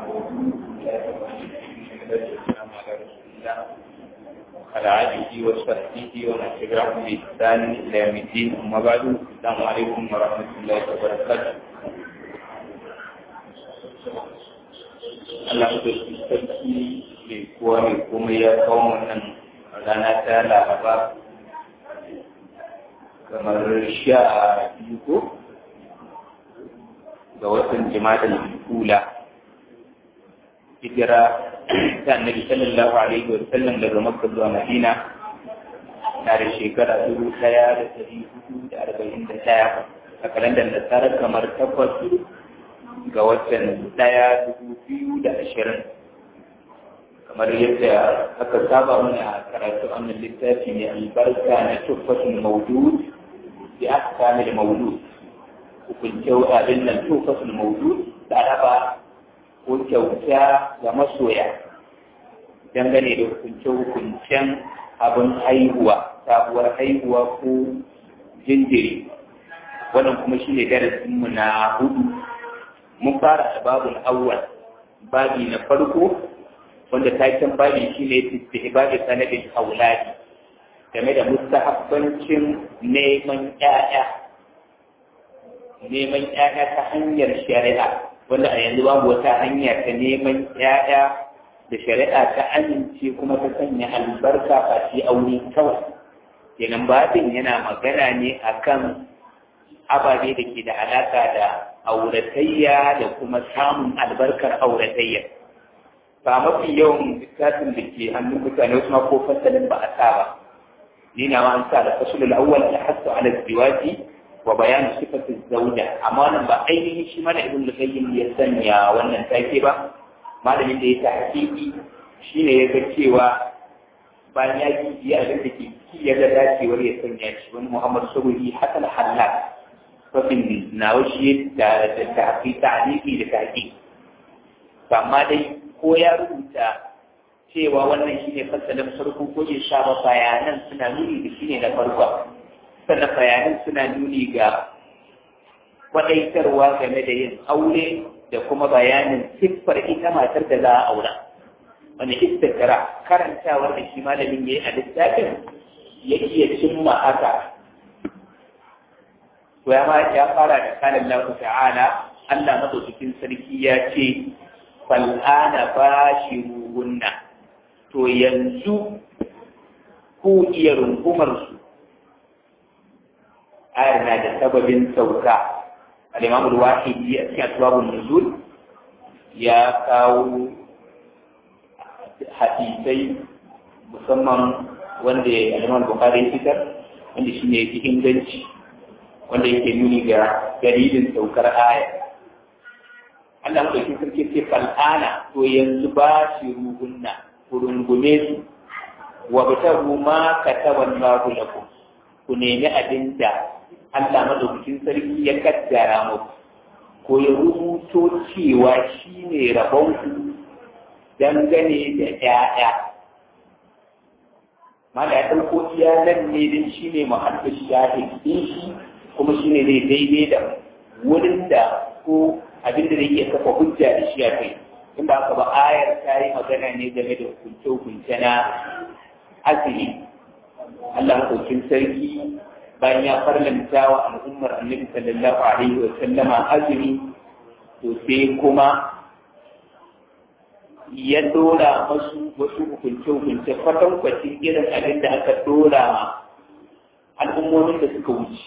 والسلام على رسول الله وعلى آله وصحبه ومن تبعهم بإحسان إلى يوم الدين أما بعد السلام عليكم ورحمة الله وبركاته Allah da su sarki mai kuwa mai kuma ya kawo wannan rana ta laraba kamar sha biyu ko ga watan jima'a kula hijira ta annabi sallallahu alaihi wa sallam daga makka zuwa madina na da shekara dubu ɗaya da ɗari hudu da arba'in da ɗaya a kalandar nasarar kamar takwas ga watan ɗaya dubu biyu da ashirin kamar yadda aka saba mana a karatu wannan littafi mai albarka na tuffatul maudud bi ahkamil maulud hukunce abin nan tuffatul maudud da raba ko kyauta ga masoya dangane da hukunce-hukuncen abin haihuwa sabuwar haihuwa ko jinjiri wannan kuma shi ne darasinmu na hudu mun fara da babul awwal babi na farko wanda taken babi shi ne istihbabi sanadin auladi game da mustahabbancin neman ƴaƴa neman ƴaƴa ta hanyar shari'a wanda a yanzu babu wata hanya ta neman ƴaƴa da shari'a ta amince kuma ta sanya albarka a shi aure kawai kenan babin yana magana ne akan ababe da ke da alaka da auratayya da kuma samun albarkar auratayya ba mafi yawan littafin da ke hannun mutane wasu ma ko fasalin ba a sa ba ni na ma an sa da fasulul awwal da hasu ala ziwaji wa bayan sifatin zauja amma wannan ba ainihin shi mana ibn al-qayyim ya sanya wannan take ba malamin da ya ta hakiki shine ya ga cewa bayan ya ji abin da ke ya ga dacewar ya sanya shi wani muhammad sabuhi hasan halal fafin nawa shi da tafi ta'alifi da tafi amma dai ko ya rubuta cewa wannan shi ne fasalin farko ko ya sha ba bayanan suna nuni da shi ne na farko sannan bayanan suna nuni ga kwadaitarwa game da yin aure da kuma bayanin siffar ita matar da za a aura wani istikara karantawar da shi malamin ya yi a littafin ya iya cimma haka to ya ya fara da kalan Allah ta'ala Allah madaukakin sarki ya ce fal'ana bashiruhunna to yanzu ku iya rungumar su ayar na da sababin sauka al-Imam al-Wahidi a cikin asbabun nuzul ya kawo hadisai musamman wanda al-Imam Bukhari fitar wanda shine yake inganci wanda yake nuni ga dalilin saukar aya Allah madaukin sarki ce fal'ana to yanzu ba shi ruhunna ku rungume su wa batahu ma kataban Allahu lakum ku nemi abin da Allah madaukakin sarki ya kaddara muku ko ya rubuto cewa shi ne rabon ku dangane da ƴaƴa mala ya ɗauko iya nan ne din shi ne muhaddis shahid din shi kuma shi ne zai daidai da wurin da ko abin da zai iya kafa hujja da shi a kai in ba ka ba ayar ta yi magana ne game da hukunce-hukunce na asiri Allah hukuncin sarki bayan ya farlanta wa al'ummar annabi sallallahu alaihi wa sallama azumi to sai kuma ya dora masu wasu hukunce-hukunce kwatankwacin irin abin da aka dora al'ummomin da suka wuce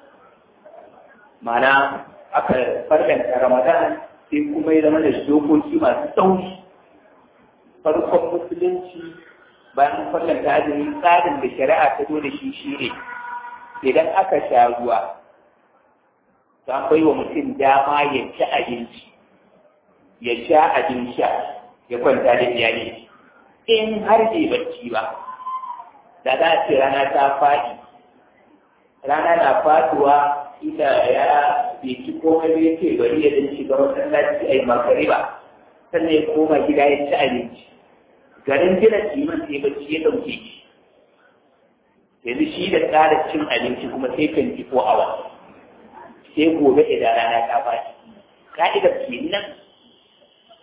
mana aka farlanta ramadan sai kuma ya zama da dokoki masu tsauri farkon musulunci bayan farlanta azumi tsarin da shari'a ta zo da shi shi ne idan aka sha ruwa za bai wa mutum dama ya ci abinci ya sha abin sha ya kwanta da iyali in har bai bacci ba da za a ce rana ta faɗi rana na faduwa ita ya bai ci komai bai ce bari ya dan shiga masallaci a yi makariba sannan ya koma gida ya ci abinci garin gina liman sai bacci ya dauke shi yanzu shi da tsara cin abinci kuma sai kan ji ko awa sai gobe idan rana ta faɗi ka'idar kenan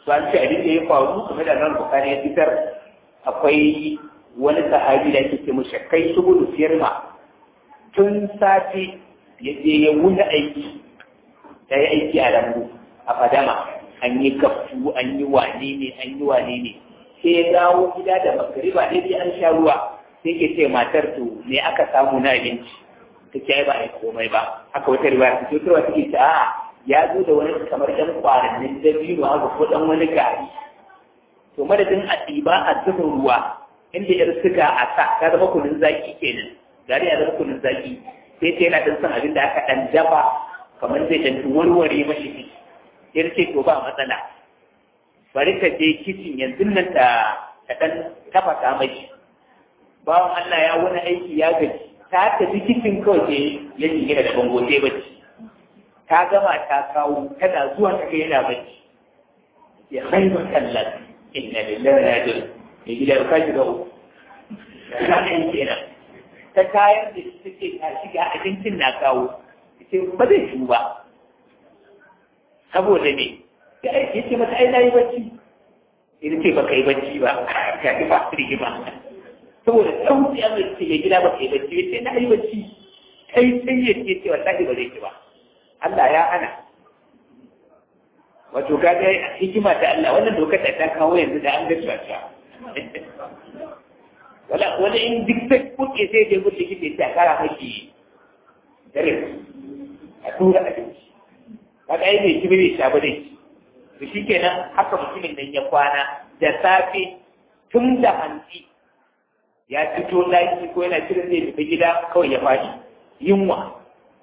to an ce abin da ya faru kuma da nan bukari ya fitar akwai wani sahabi da ake ce mashi kai su gudu firma tun safe ya je ya wuni aiki ya yi aiki a lambu a fadama an yi kaftu an yi wane ne an yi wane ne sai ya dawo gida da magariba daidai an sha ruwa sai ke ce matar to me aka samu na abinci ta ce ba a yi komai ba haka wata riba ta ce wata take ce a'a ya zo da wani kamar ɗan ƙwarannin dabino haka ko ɗan wani gari to madadin a ɗiba a zubin ruwa inda yar suga a sa ta zama kunun zaki kenan gari ya zama kunun zaki sai ta yana ɗan son abin da aka ɗan dafa kamar zai ɗan warware mashi ciki sai ce to ba matsala bari ka je kicin yanzu nan ta ta ɗan tafasa mashi bawan Allah ya wani aiki ya gaji ta tafi kicin kawai sai ya jingina da bango sai bacci ta gama ta kawo tana zuwa ta ga yana bacci ya kai wa kallan inna lillahi wa inna ilaihi ya gida ka shiga uku ka ɗan kenan ta tayar da shi take ta shiga abincin na kawo ce ba zai shi ba saboda ne ya ce mata ai na yi bacci ita ce ba ka yi bacci ba ka yi ba su ba saboda sauki a mai ce gida ba ka yi bacci ya ce na yi bacci kai sai ya ce ce wallahi ba zai ci ba Allah ya hana wato kaga hikima ta Allah wannan dokar da ta kawo yanzu da an ga cewa wala wani in duk sai kuke sai je gudu kike ta kara maki dare a tura abinci kaga ai bai ci bai sha ba dai to shikenan haka mutumin nan ya kwana da safe tun da hantsi ya fito daki ko yana shirin zai tafi gida kawai ya faɗi yunwa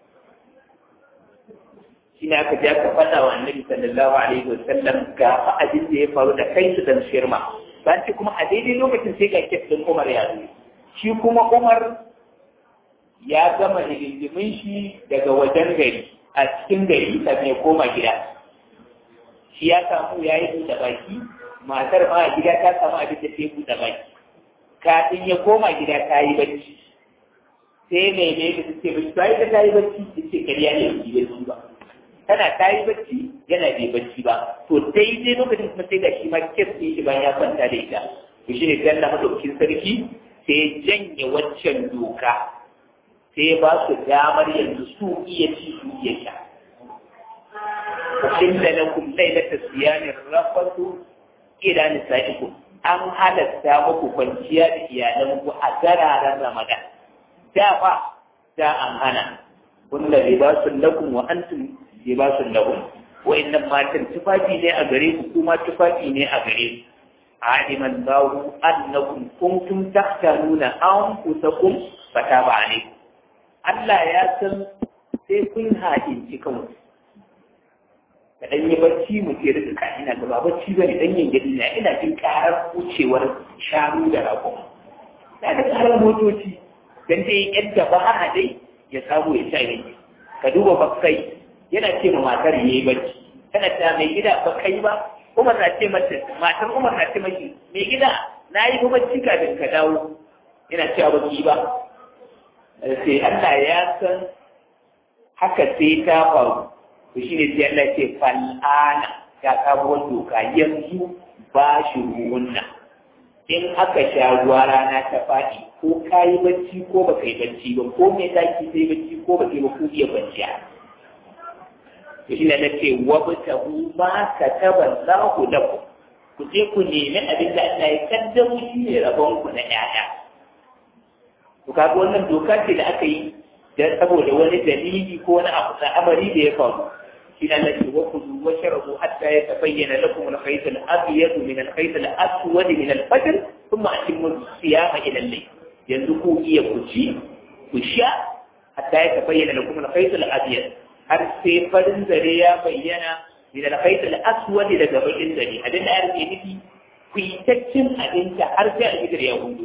shi ne aka je aka faɗa wa annabi sallallahu alaihi wa sallam ga fa abin da ya faru da kai su dan shirma ba ce kuma a daidai lokacin sai ga kes din Umar ya zo shi kuma Umar ya gama hidindimin shi daga wajen gari a cikin gari kafin ya koma gida shi ya samu ya yi buɗe baki matar ma a gida ta samu abin da ta yi buɗe baki kafin ya koma gida ta yi bacci sai mai ne da ta ce bacci ba ita ta yi bacci ta ce kariya ne ba bacci ba tana ta yi bacci yana bai bacci ba to daidai lokacin kuma sai ga shi ma kes ne shi bayan ya kwanta da ita to shi ne sai Allah madaukakin sarki sai ya janye waccan doka sai ya ba su damar yanzu su iya ci su iya sha inda lakum lailata siyamin rafatu ila nisaikum an halatta muku kwanciya da iyalanku a gararen Ramadan da fa da an hana kunna libasun lakum wa antum libasun lahum wa'annan matan tufafi ne a gare ku kuma tufafi ne a gare ku aliman lahu annakum kuntum tahtanuna anfusakum fataba alaykum Allah ya san sai kun haƙinci kanku ka dan yi bacci mu ke rika ka ina gaba bacci bane dan yin gadi na ina jin karar wucewar shanu da rago da ka karar motoci dan dai yadda ba a dai ya samu ya sha yanki ka duba bakai yana ce ma matar yayi bacci kana ta mai gida ba kai ba Umar na ce mata matar Umar na ce maki mai gida na yi bacci kafin ka dawo yana cewa baki ba sai Allah ya san haka sai ta faru to shi ne sai Allah ce fal'ana ya kawo doka yanzu ba shi ruwunna in aka sha ruwa rana ta faɗi ko ka yi bacci ko ba ka yi bacci ba ko mai daki sai bacci ko ba ba ku iya kwanciya to shi ne na ce wa ta ma ka taba za ku da ku ku je ku nemi abin da Allah ya kaddamo shi ne rabon ku na ƴaƴa to kaga wannan doka ce da aka yi dan saboda wani dalili ko wani abu na amari da ya faru إلى التي وكلوا وشربوا حتى يتبين لكم الخيط الأبيض من الخيط الأسود من الفجر ثم أتموا الصيام إلى الليل يندقوا إيه كشي كشاء حتى يتبين لكم الخيط الأبيض هل سيفر زريا بينا من الخيط الأسود إلى جبل الزري هذا الآن ينفي في تكشن أنت أرجع إلى اليهود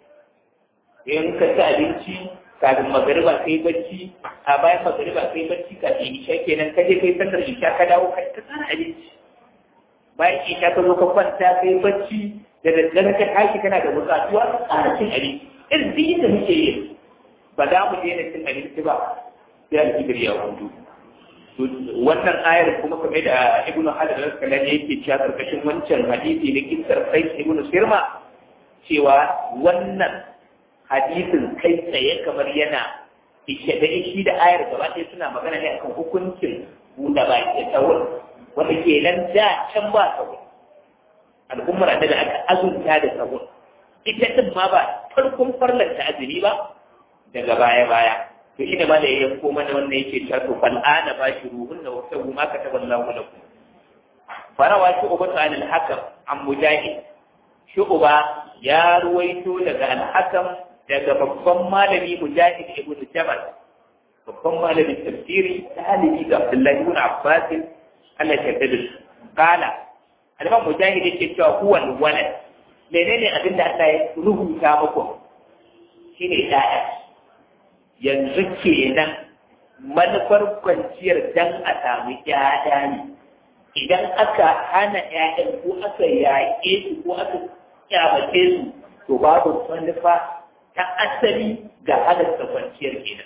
in ka ci abinci kafin magariba kai bacci a bayan magariba kai bacci kafin isha kenan ka je kai sallar isha ka dawo ka ta tsara abinci bayan isha ka zo ka kwanta kai bacci da daddare ka tashi kana da bukatuwa ka tsara cin abinci irin duk yadda muke yi ba za mu daina cin abinci ba sai alfijir ya hudu wannan ayar kuma kame da ibnu hajar al-asqalani yake cewa karkashin wancan hadisi na kisar sai ibnu sirma cewa wannan hadisin kai tsaye kamar yana ishe da ishi da ayar gaba ɗaya suna magana ne akan hukuncin buɗe baki tsawon wanda ke nan da can ba tsawon al'ummar da aka azunta da tsawon ita din ma ba farkon farlanta azumi ba daga baya baya to ina ma da ya yanko mana wannan yake cewa to fal ana ba shi ruhun na wata ma ka taɓa Allah lakum farawa shi uba ta al-hakam an mujahid shi uba ya ruwaito daga al-hakam daga babban malami mujahid ibn jabal babban malamin tafsiri talibi ga Abdullahi ibn Abbas Allah ya yarda da su kala al-imam mujahid yake cewa huwa al-walad menene abin da Allah ya rubuta muku shine ɗaya yanzu kenan manufar kwanciyar dan a samu ƴaƴa ne idan aka hana ƴaƴan ko aka yaƙe su ko aka kyamace su to babu manufa ta asali ga halatta kwanciyar kenan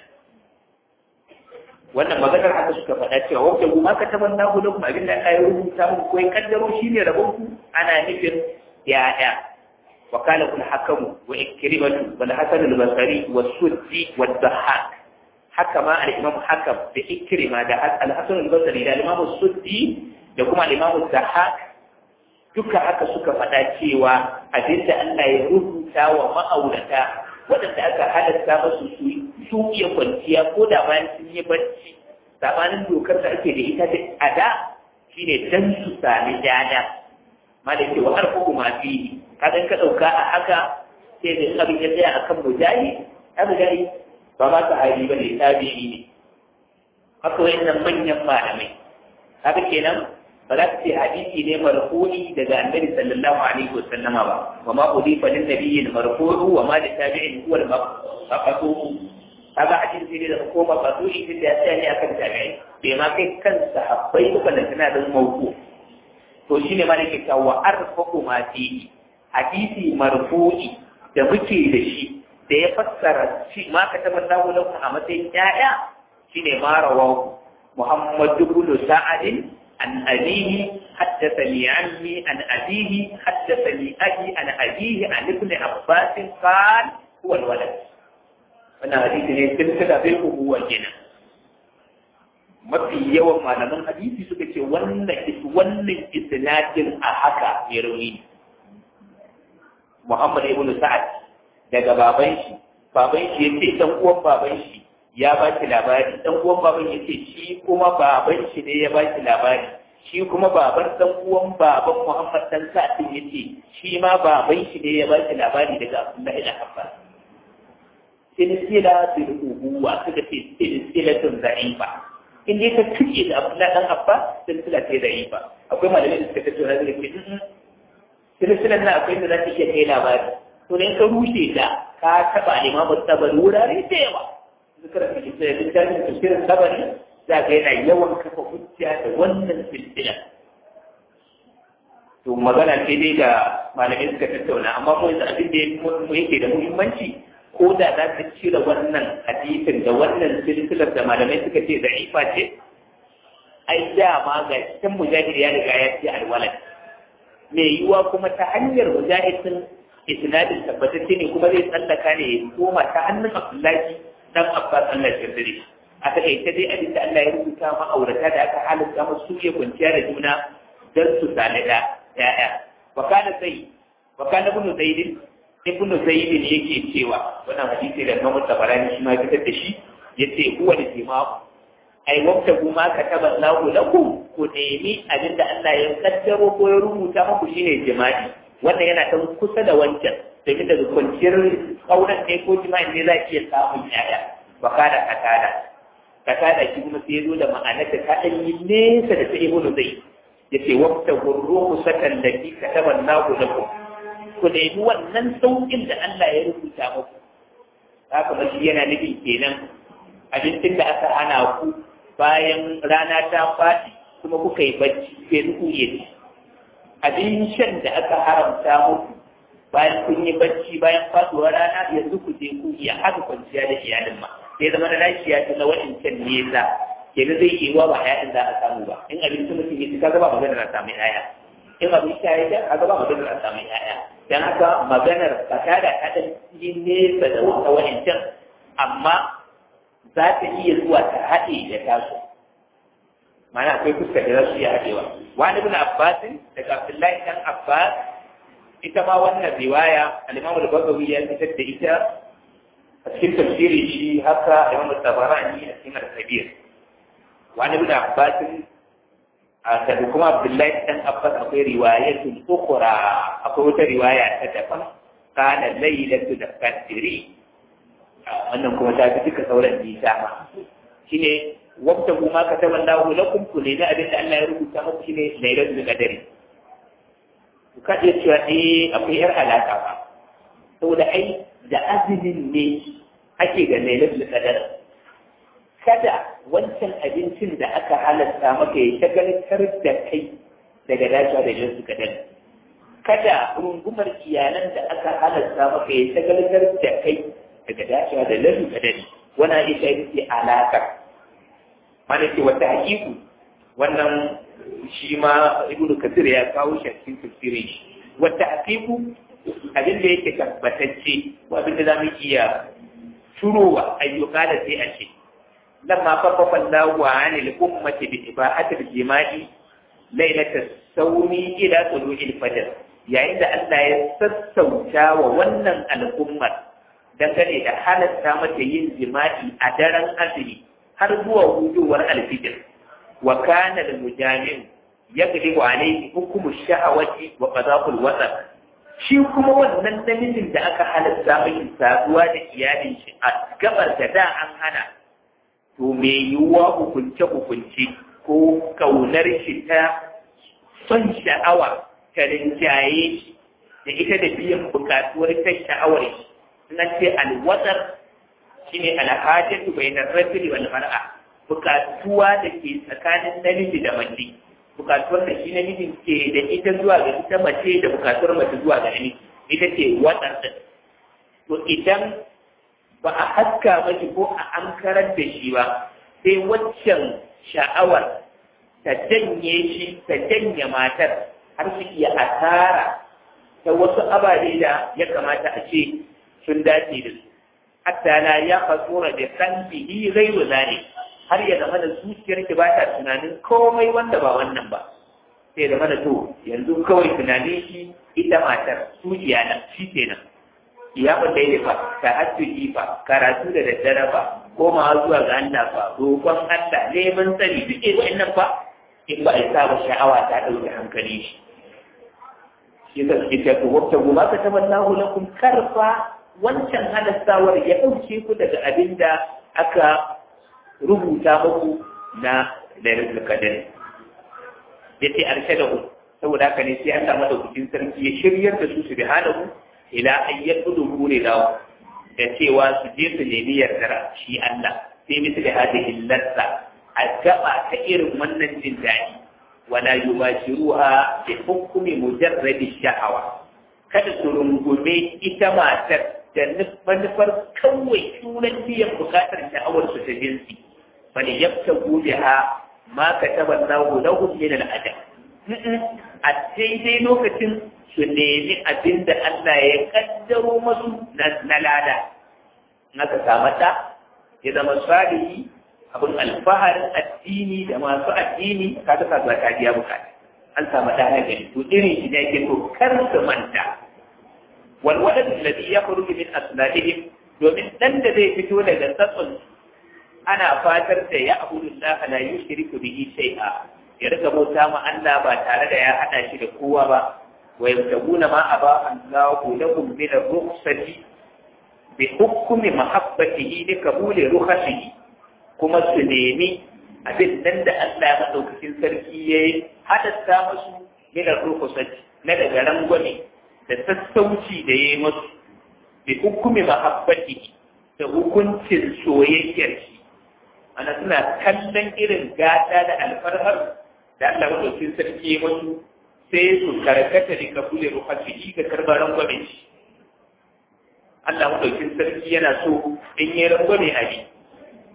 wannan maganar haka suka faɗa cewa wanda kuma ka taɓa na gudu kuma abin da aka yi rubuta muku ko ya kaddaro shi ne rabon ku ana nufin ya'ya wa kana kul hakamu wa ikrimatu wal hasan al basri wa suddi wa dhahak haka ma al imam hakam da ikrima da al hasan al basri da al imam suddi da kuma al imam dhahak duka haka suka faɗa cewa abinda Allah ya rubuta wa ma'aurata waɗanda aka halatta masu su su iya kwanciya ko da bayan sun yi bacci sabanin dokar da ake da ita da a da shine dan su sami dada malai ce wa arfu ma fi kaga ka dauka a haka sai da abin ya tsaya akan mujahi abu gari ba ma sahabi ba ne tabi'i ne haka wayannan manyan malamai haka kenan ba za ka ce hadisi ne marfu'i daga annabi sallallahu alaihi wa sallama ba wa ma udifa lin nabiyyi marfu'u wa ma li tabi'in huwa al-maqtu kaga hadisi ne da ko maqtu'i din da ya tsaya ne akan tabi'i bai ma kai kan sahabbai ko da tana da mawqu to shine ma nake cewa wa arfaqu ma fi hadisi marfu'i da muke da shi da ya fassara shi ma ka tabbata lakum a matsayin ya'ya shine ma rawahu Muhammad ibn Sa'ad عن أبيه حدثني عني عن أبيه حدثني أبي عن أبيه عن ابن عباس قال هو الولد wannan hadisi ne silsila bai ubuwa kenan mafi yawan malaman hadisi suka ce wannan wannan isnadin a haka mai rauni Muhammad ibn Sa'ad daga baban shi baban shi yace dan uwan baban shi ya ba shi labari dan uwan baban yace shi kuma baban shi ne ya ba shi labari shi kuma baban dan uwan baban Muhammad dan Sa'd yace shi ma baban shi ne ya ba shi labari daga Abdullahi da Abbas silsila bil ubuwa suka ce silsilatun da'ifa in dai ka tuke da Abdullahi dan Abbas silsila ce da'ifa akwai malamai da suka tattauna da ke silsilan nan akwai da za ta iya kai labari to ne ka rushe ta ka taba limamu tabari wurare da yawa zikira da kisa littafin tafsirin tabari za ka yana yawan kafa hujja da wannan silsila to magana ce dai da malamai suka tattauna amma mu yanzu abin da yake da muhimmanci ko da za ka cire wannan hadisin da wannan silsilar da malamai suka ce da ifa ce ai dama ga cikin mujahid ya riga ya ce alwalad mai yiwuwa kuma ta hanyar mujahidin isnadin tabbatacce ne kuma zai tsallaka ne ya koma ta hannun abdullahi dan abbas allah ya dare a takaice dai abin da allah ya rubuta ma'aurata da aka halitta masu su iya kwanciya da juna don su sami da ya'ya wa kana sai wa kana ibnu zaidin ibnu zaidin yake cewa wannan hadisi da Imam Tabarani shi ma fitar da shi yace huwa da jima'u ai wata kuma ka taba lahu lakum ku nemi abinda Allah ya kaddaro ko ya rubuta muku shine jima'i wannan yana tan kusa da wancan domin daga kwanciyar auren ne ko jima'i ne za ki iya samun yaya ba kada kakada kakada shi kuma sai zo da ma'anar da ta dan yi nesa da ta ibnu zai yace wata gurruhu sakan da ki ka taba lahu lakum ku nemi wannan saukin da Allah ya rubuta muku haka ba shi yana nufin kenan abincin da aka hana ku bayan rana ta faɗi kuma kuka yi bacci sai ku yi ci abin shan da aka haramta muku bayan kun yi bacci bayan faɗuwar rana yanzu ku je ku iya haka kwanciya da iyalin ma sai zama da lafiya ta na wa'incan nesa kenan zai yi wa ba ƴaƴan za a samu ba in abinci mutum ya ci kaga ba maganar a samu ƴaƴa in abin sha ya sha kaga ba maganar a samu ƴaƴa dan haka maganar fasada ta ɗan yi nesa da wata wa'ancan amma za ta iya zuwa ta haɗe da tasu mana akwai fuskar da za su iya haɗewa wani ibn abbas daga abdullahi dan abbas ita ma wannan riwaya al-imam al-bagawi ya fitar da ita a cikin tafsirin shi haka imam tabarani a cikin al-kabir wani ibn abbas a da kuma abdullahi dan abbas akwai riwayatun ukhra akwai wata riwaya ta daban kana laylatu da qadri wannan kuma ta fi duka sauran nisa ma shine wabta kuma ka taɓa lahu lakum ku ne na abin da Allah ya rubuta muku shine lailatul qadari ku kaje cewa eh akwai yar alaka ba saboda ai da azumin ne ake da lailatul qadar kada wancan abincin da aka halatta maka ya shagaltar da kai daga dacewa da lailatul qadar kada rungumar iyalan da aka halatta maka ya shagaltar da kai daga dacewa da lailatul qadar wannan ita ce alaka mana ce wata hakiku wannan shi ma ibnu kasir ya kawo shi a cikin tafsirin shi wata hakiku abin da yake tabbatacce ko abin da za mu iya turowa ayyuka da sai a ce lamma farfafa Allahu an al-ummati bi ibahati al-jima'i lailata sawmi ila tulu'il fajr yayin da Allah ya sassauta wa wannan al'ummar dangane da halatta mata yin jima'i a daren azumi har zuwa hudowar alfijir wa kana da mujami'u yaglibu alayhi hukumu sha'awati wa qada'ul wasat shi kuma wannan namijin da aka halatta mai saduwa da iyalin shi a gabar da da an hana to me yiwuwa hukunce hukunce ko kaunar shi ta son sha'awa ta rinjaye shi da ita da biyan bukatuwar ta sha'awar shi nan ce alwatsar shine alhajatu bainar rajuli wal mar'a bukatuwa da ke tsakanin namiji da mace bukatuwar da shi namijin ke da ita zuwa ga ita mace da bukatuwar mace zuwa ga namiji ita ce watsar da to idan ba a haska mashi ko a ankarar da shi ba sai waccan sha'awar ta janye shi ta janye matar har su iya asara ta wasu ababe da ya kamata a ce sun dace da su hatta la ya fasura da kalbihi ghairu zalik har ya zama da zuciyar ki ba ta tunanin komai wanda ba wannan ba sai da mana to yanzu kawai tunanin shi ita matar zuciya na shi kenan ya ba daidai ba ta hajjuki ba karatu da daddare ba koma zuwa ga Allah ba roƙon Allah neman tsari duk irin wannan ba in ba a sa ba sha'awa ta ɗauke hankali shi shi ta suke ta ku wata goma ka taɓa lahu lakum karfa wancan halastawar ya ɗauke ku daga abin da aka rubuta muku na lailatul qadr yace arshadahu saboda haka ne sai Allah madaukakin sarki ya shiryar da su subhanahu ila ayyan dubu ne da da cewa su je su nemi yardar shi Allah sai misali hadhihi ladda a gaba ta irin wannan jin daɗi wala yubashiruha bi hukmi mujarradi sha'awa kada su rungume ita matar da manufar kawai sunan biyan bukatar sha'awar su ta jinsi bal yabtagu biha ma kataba Allahu lahum min al-ajr a daidai lokacin su nemi abin da Allah ya kaddaro masu na lada naka samu ta ya zama salihi abin alfaharin addini da masu addini ka ta sa ta biya bukata an samu ta na gari to irin shi ne yake to kar su manta walwalad alladhi yakhruju min asladihim domin dan da zai fito daga tsatsun ana fatar da ya abudu Allah la yushriku bihi shay'a ya riga bauta ma Allah ba tare da ya hada shi da kowa ba wa yabtaguna ma aba Allahu lahum min ar-rukhsati bi hukmi mahabbatihi li qabuli rukhsihi kuma su nemi abin nan da Allah ya madaukakin sarki yayi hadatta musu min ar-rukhsati na daga rangwame da sassauci da yayi musu bi hukmi mahabbatihi da hukuncin soyayyar shi ana suna kallon irin gata da alfarhar da Allah madaukakin sarki ya musu sai su karkata da kabule ruhatihi ga karbar rangwame shi Allah madaukakin sarki yana so in yi rangwame a bi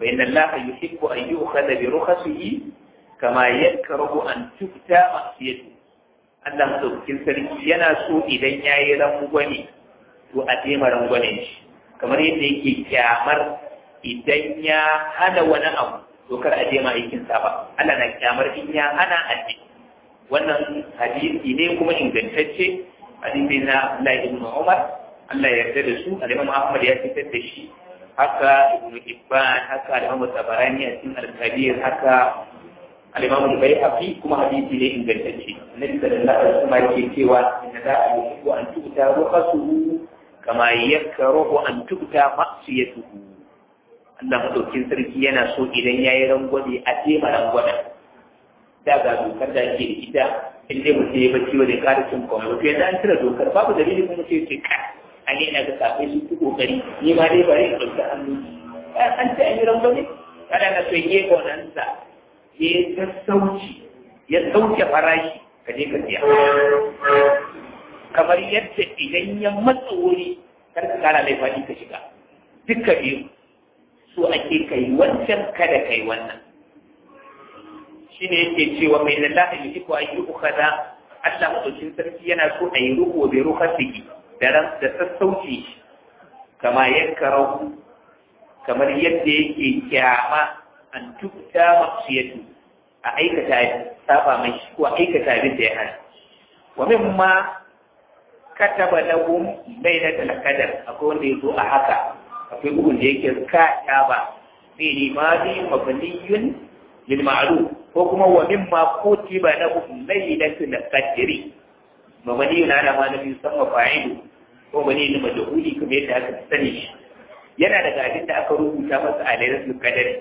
fa inna allaha yuhibbu an yu'khadha bi rukhasihi kama yakrahu an tukta ma'siyatu Allah madaukakin sarki yana so idan yayi rangwame to a tema rangwamen shi kamar yadda yake kyamar idan ya hana wani abu to kar a je ma aikin sa ba Allah na kyamar in ya hana aji wannan hadisi ne kuma ingantacce hadisi na Abdullah ibn Umar Allah ya yarda da su al-Imam Ahmad ya fitar da shi haka Ibn Hibban haka al-Imam Tabarani a cikin al-Kabir haka al-Imam al-Baihaqi kuma hadisi ne ingantacce Annabi sallallahu alaihi wasallam yake cewa inna la yuhibbu an tu'ta rukhasuhu kama yakrahu an tu'ta ma'siyatuhu Allah madaukin sarki yana so idan yayi rangwame a tema rangwamen da ga dokar da ake da ita in dai mutum ya bacci ba zai kara cin komai ba to yanzu an cire dokar babu dalili kuma sai ce ka a ne ina ga kafin su fi kokari ni ma dai bari in ɗauki hannu an ce an yi rangwame kada na so yi gonansa ya sassauci ya sauke farashi ka je ka siya kamar yadda idan ya matsa wuri kar ka kara mai faɗi ka shiga duka biyu so ake kai wancan kada kai wannan shi ne yake cewa mai lallahi yi ko ayi ukhada Allah madaukin sarki yana so a yi ruko bai rukhasiki da ran da sassauci kama yankarahu kamar yadda yake kyama an tukta maksiyatu a aikata saba mai shi ko aikata abin da ya hana wa mimma kataba lahum bainatul qadar akwai wanda yazo a haka akwai bugun da yake ka ba fi limadi mabniyun lil ma'ruf ko kuma wa mimma kutiba lahum laylatul qadri mabniyun ala ma nabi sama fa'ilu ko bane ne majhuli kuma yadda aka sani shi yana daga abin da aka rubuta masa a lailatul qadri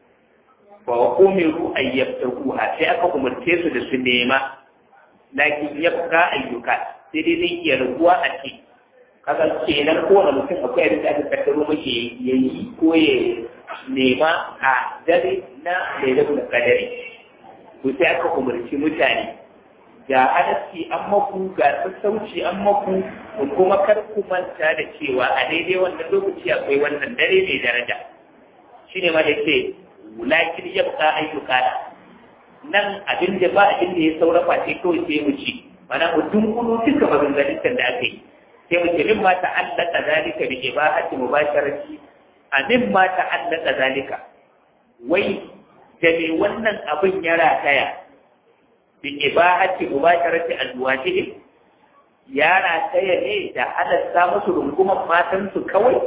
wa umiru an yabtaguha sai aka umarce su da su nema lakin yabqa ayyuka sai dai zai iya raguwa a ce kaga kenan kowane mutum akwai abin da aka kaddaro mashi ya yi ko ya nema a dare na lailatul qadari to sai aka umarci mutane ga halarci an maku ga sassauci an maku kuma kar ku manta da cewa a daidai wannan lokaci akwai wannan dare mai daraja shine ma da ce lakin yabqa ayyuka nan abin da ba abin da ya saura face kawai sai mu ci mana mu dunkulu duka maganganun da aka yi sai mu ce min ma ta'allaka zalika bi ibahati mubasharati a min ma ta'allaka zalika wai da me wannan abin ya rataya bi ibahati mubasharati azwajihim ya rataya ne da halatta musu rungumar matansu kawai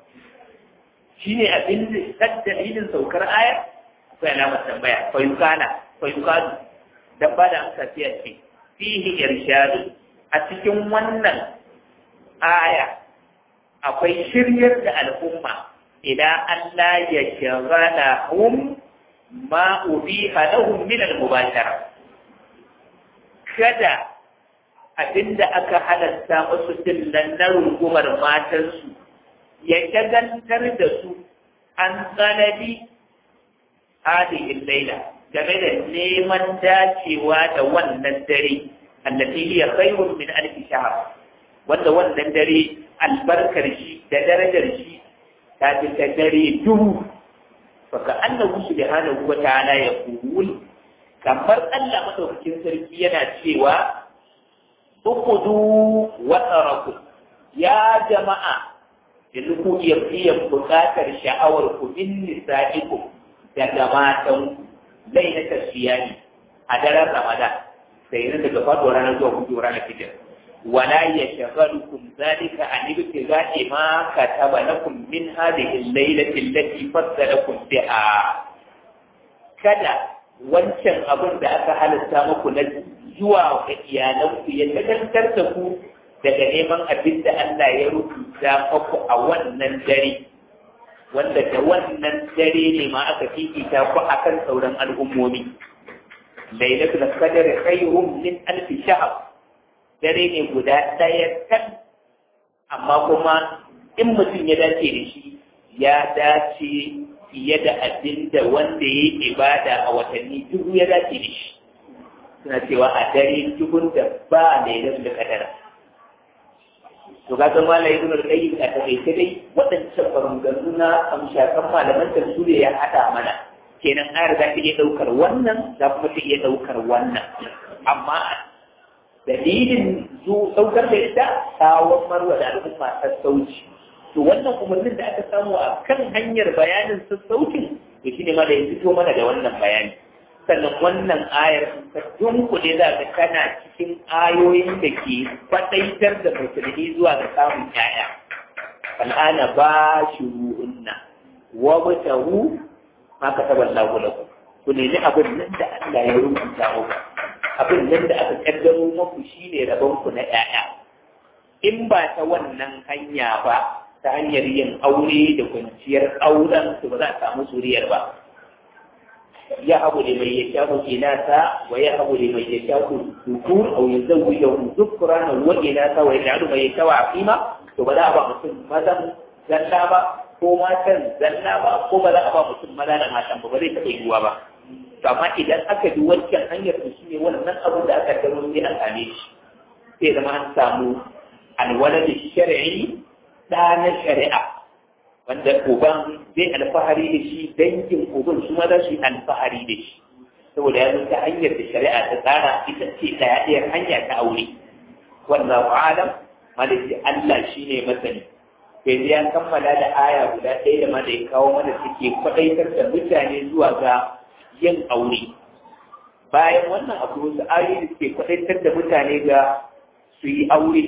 shine abin da dalilin saukar aya akwai alamar tambaya fayukana fayukanu dan ba da amsa sai a ce fihi irshadu a cikin wannan aya akwai shiryar da al'umma ila Allah ya shagala hum ma ubiha lahum min al-mubashara kada abinda aka halatta musu dillan na rungumar matansu ya shagantar da su an tsanabi hadihin laila game da neman dacewa da wannan dare allati hiya khairun min alf shahr wanda wannan dare albarkar shi da darajar shi ta fi ta dare duhu faka annahu subhanahu wa ta'ala ya qul kamar Allah madaukakin sarki yana cewa uqudu wa taraku ya jama'a yanzu ku iya biyan bukatar sha'awar ku in nisa'ikum daga matan lailatul siyami a daren Ramadan sai yana daga faduwar ranar zuwa kuɗi ranar fitar wala ya shagalukum zalika an ibtiga'i ma kataba lakum min hadhihi al-lailati allati faddalakum biha kada wancan abin da aka halatta muku na zuwa ga iyalanku ya tagantar da ku daga neman abin da Allah ya rubuta muku a wannan dare wanda da wannan dare ne ma aka fifita ku akan sauran al'ummomi lailatul qadr khayrun min alf shahr dare ne guda daya tan amma kuma in mutum ya dace da shi ya dace fiye da abin da wanda ya yi ibada a watanni dubu ya dace da shi suna cewa a dare dubun da ba lailatul qadr to ga ga malai ibn al-qayyim a takaice dai waɗancan maganganu na amshakan malaman tafsiri ya hada mana kenan ayar za ta iya ɗaukar wannan za kuma ta iya ɗaukar wannan amma dalilin zu ɗaukar da ita tsawon marwa da al'umma sassauci to wannan umarnin da aka samu a kan hanyar bayanin sassaucin to shine ma da ya fito mana da wannan bayani sannan wannan ayar ta dunkule za ka tana cikin ayoyin da ke faɗaitar da musulmi zuwa ga samun ƴaƴa al'ana ba shi ruhunna wa mutahu ma ka taɓa lagu ku nemi abin nan da Allah ya rubuta muku abin nan da aka kaddaro muku shine rabon ku na ƴaƴa in ba ta wannan hanya ba ta hanyar yin aure da kwanciyar auren su ba za a samu zuriyar ba ya abu da mai ya shafu inasa wa ya abu da mai ya shafu dukur au ya zauwi da zukurana wa inasa wa ya mai ya shawa aqima to ba za a ba mutum mazan zalla ba ko matan zalla ba ko ba za a ba mutum maza da matan ba ba zai taɓa yiwuwa ba to amma idan aka bi wancan hanyar da shi ne wannan abin da aka gano sai a same shi sai zama an samu alwala da shari'i ɗa na shari'a wanda uban zai alfahari da shi dangin uban su ma za su yi alfahari da shi saboda ya ta hanyar da shari'a ta tsara ita ce ɗaya ɗayar hanya ta aure wallahu alam malaki Allah shi ne masani sai ya kammala da aya guda ɗaya da ma da ya kawo mana suke kwaɗaitar da mutane zuwa ga yin aure bayan wannan abu wasu ayoyi da suke kwaɗaitar da mutane ga su yi aure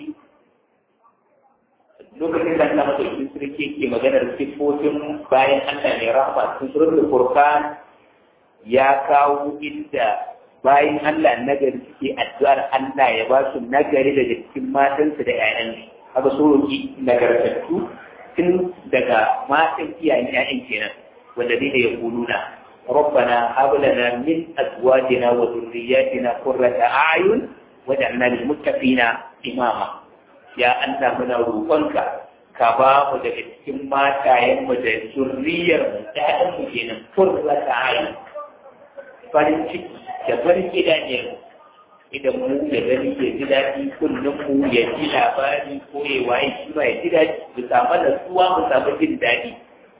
lokacin da Allah madaukakin sarki ke maganar siffofin bayan Allah mai rahama cikin suratul furqan ya kawo inda bayan Allah nagari suke addu'ar Allah ya ba su nagari daga cikin matansu da ƴaƴansu haka so roki nagartattu tun daga matan iyayen ƴaƴan kenan wanda dai da ya kuluna ربنا هب لنا من ازواجنا وذرياتنا قرة اعين واجعلنا للمتقين اماما ya Allah muna roƙonka ka ba mu daga cikin matayenmu da zurriyar mu ɗayan mu kenan furra ta ayi farin ciki da farin gidajen idan mu da gani ya ji daɗi kullum mu ya ji labari ko ya waye shi ma ya ji daɗi mu samu nasuwa mu samu jin daɗi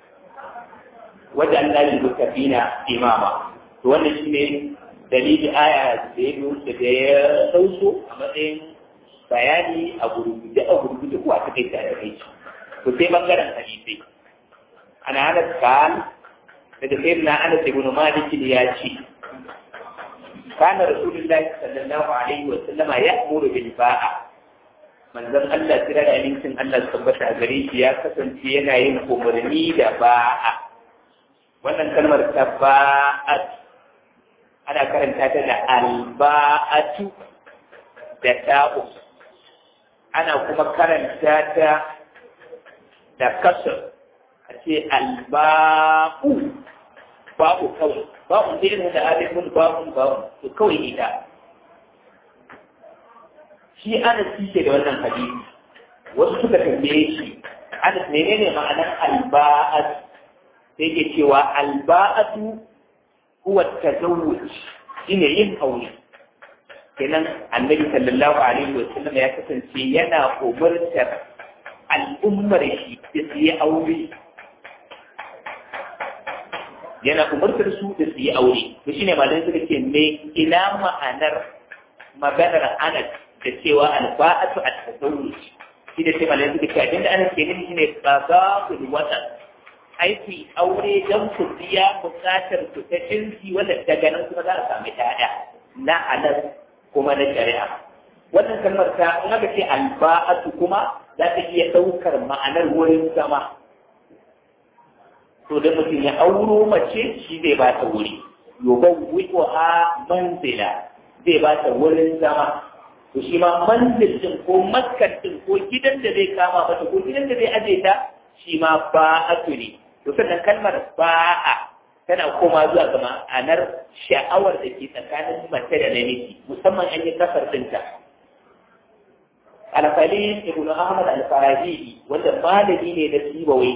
wajen Allah ya mutafina imama to wannan shine dalili aya da ya da ya sauso a matsayin bayani a gurguje a gurguje ko a take ta da kai to sai bangaren hadisi ana hada kan daga sayyidina Anas ibn Malik ya ce kana rasulullahi sallallahu alaihi wa sallama ya'muru bil ba'a manzon Allah tira da amincin Allah tabbata a gare shi ya kasance yana yin umarni da ba'a wannan kalmar ta ba'at ana karanta ta da alba'atu da ta'u ana kuma karanta ta da kasar a ce alba'u ba'u kawai ba'u ne da alifun ba'u ba'u to kawai ita shi ana cike da wannan hadisi wasu suka tambaye shi ana menene ma'anar alba'at sai ke cewa alba'atu huwa tazawwuj shine yin aure kenan annabi sallallahu alaihi wa sallam ya kasance yana umartar al'ummar shi da su yi aure yana umartar su da su yi aure to shine malamai suka ce me ina ma'anar maganar anas da cewa alba'atu at-tazawwuj shi da sai malamai suka ce abinda anas ke nufi shine qada'ul watan aiki aure don ku biya bukatar ku ta jinsi wanda daga nan kuma za a sami ta'ya na halal kuma na shari'a wannan kalmar ta in aka ce alba'atu kuma za ta iya ɗaukar ma'anar wurin zama to da mutum ya auro mace shi zai ba ta wuri yoban wiko a manzila zai ba ta wurin zama to shi ma manzil din ko maskar din ko gidan da zai kama mata ko gidan da zai aje ta shi ma ba'atu ne to sannan kalmar ba'a tana koma zuwa ga ma'anar sha'awar da ke tsakanin mace da namiji musamman an yi kasar dinta alfalin ibn ahmad al-farahi wanda malami ne da sibawai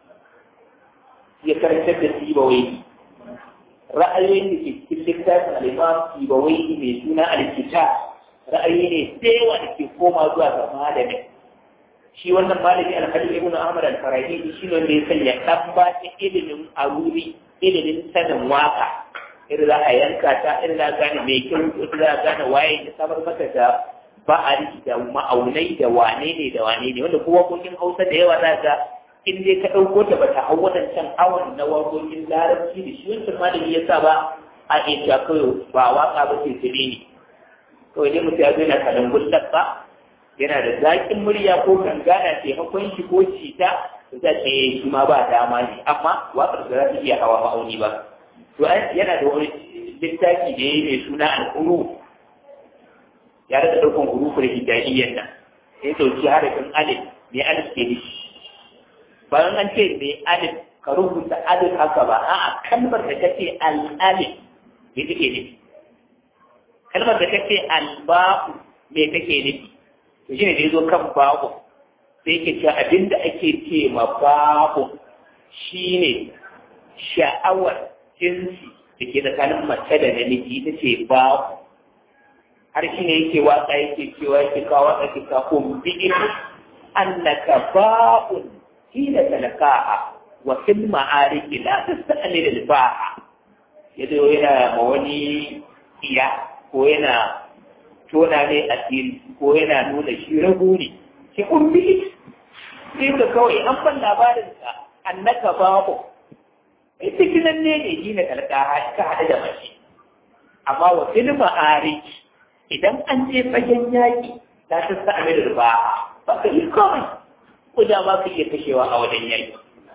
ya karantar da sibawai ra'ayoyin da ke cikin littafin al-imam sibawai mai suna al-kitab ra'ayi ne da yawa da ke koma zuwa ga malamin shi wannan malami alhalin ibn ahmad al-farahidi shi ne wanda ya sanya dan ba ta ilimin aruri ilimin sanin waka irin za a yanka ta irin za a gane mai kyau irin za a gane waye ya samar maka da ba'ari da ma'aunai da wane ne da wane ne wanda ko waƙoƙin hausa da yawa za ga in dai ka ɗauko ta bata hau waɗancan awon na waƙoƙin larabci da shi wancan malami ya sa ba a iya cewa kawai ba waƙa ba ce tsire ne kawai dai mutum ya zo yana kalan gullar ba yana da zaƙin murya ko gangana taimakon shi ko cita da ce shi ma ba dama ne amma waƙar da za ta iya hawa ma'auni ba to yana da wani littafi da ya yi mai suna al'uru ya rika ɗaukan hurufin hijaiyyan nan sai ɗauki harafin alif mai alif ke nufi bayan an ce mai alif ka rubuta alif haka ba a'a kalmar da take al-alif me take nufi kalmar da take al-ba'u me take nufi to shine da yazo kan ba'u sai yake cewa abinda ake ce ma ba'u shine sha'awar jinsi da ke tsakanin mace da namiji ita ce ba'u har shi ne yake waka yake cewa yake kawo waka ke kawo bi'in annaka ba'un hina talaqaha wa fil ma'ariki la tasta'mil al ba'a yazo yana ma wani iya ko yana tona ne asiri ko yana nuna shi rago ne ki umbi sai ka kawai an ban labarin ka annaka ba'u ita kinan ne ne hina talaqaha ka hada da mace amma wa fil ma'ariki idan an je fagen yaƙi ta ta sa a da ba ba ka yi komai ko da ma ka iya kashewa a wajen yaƙi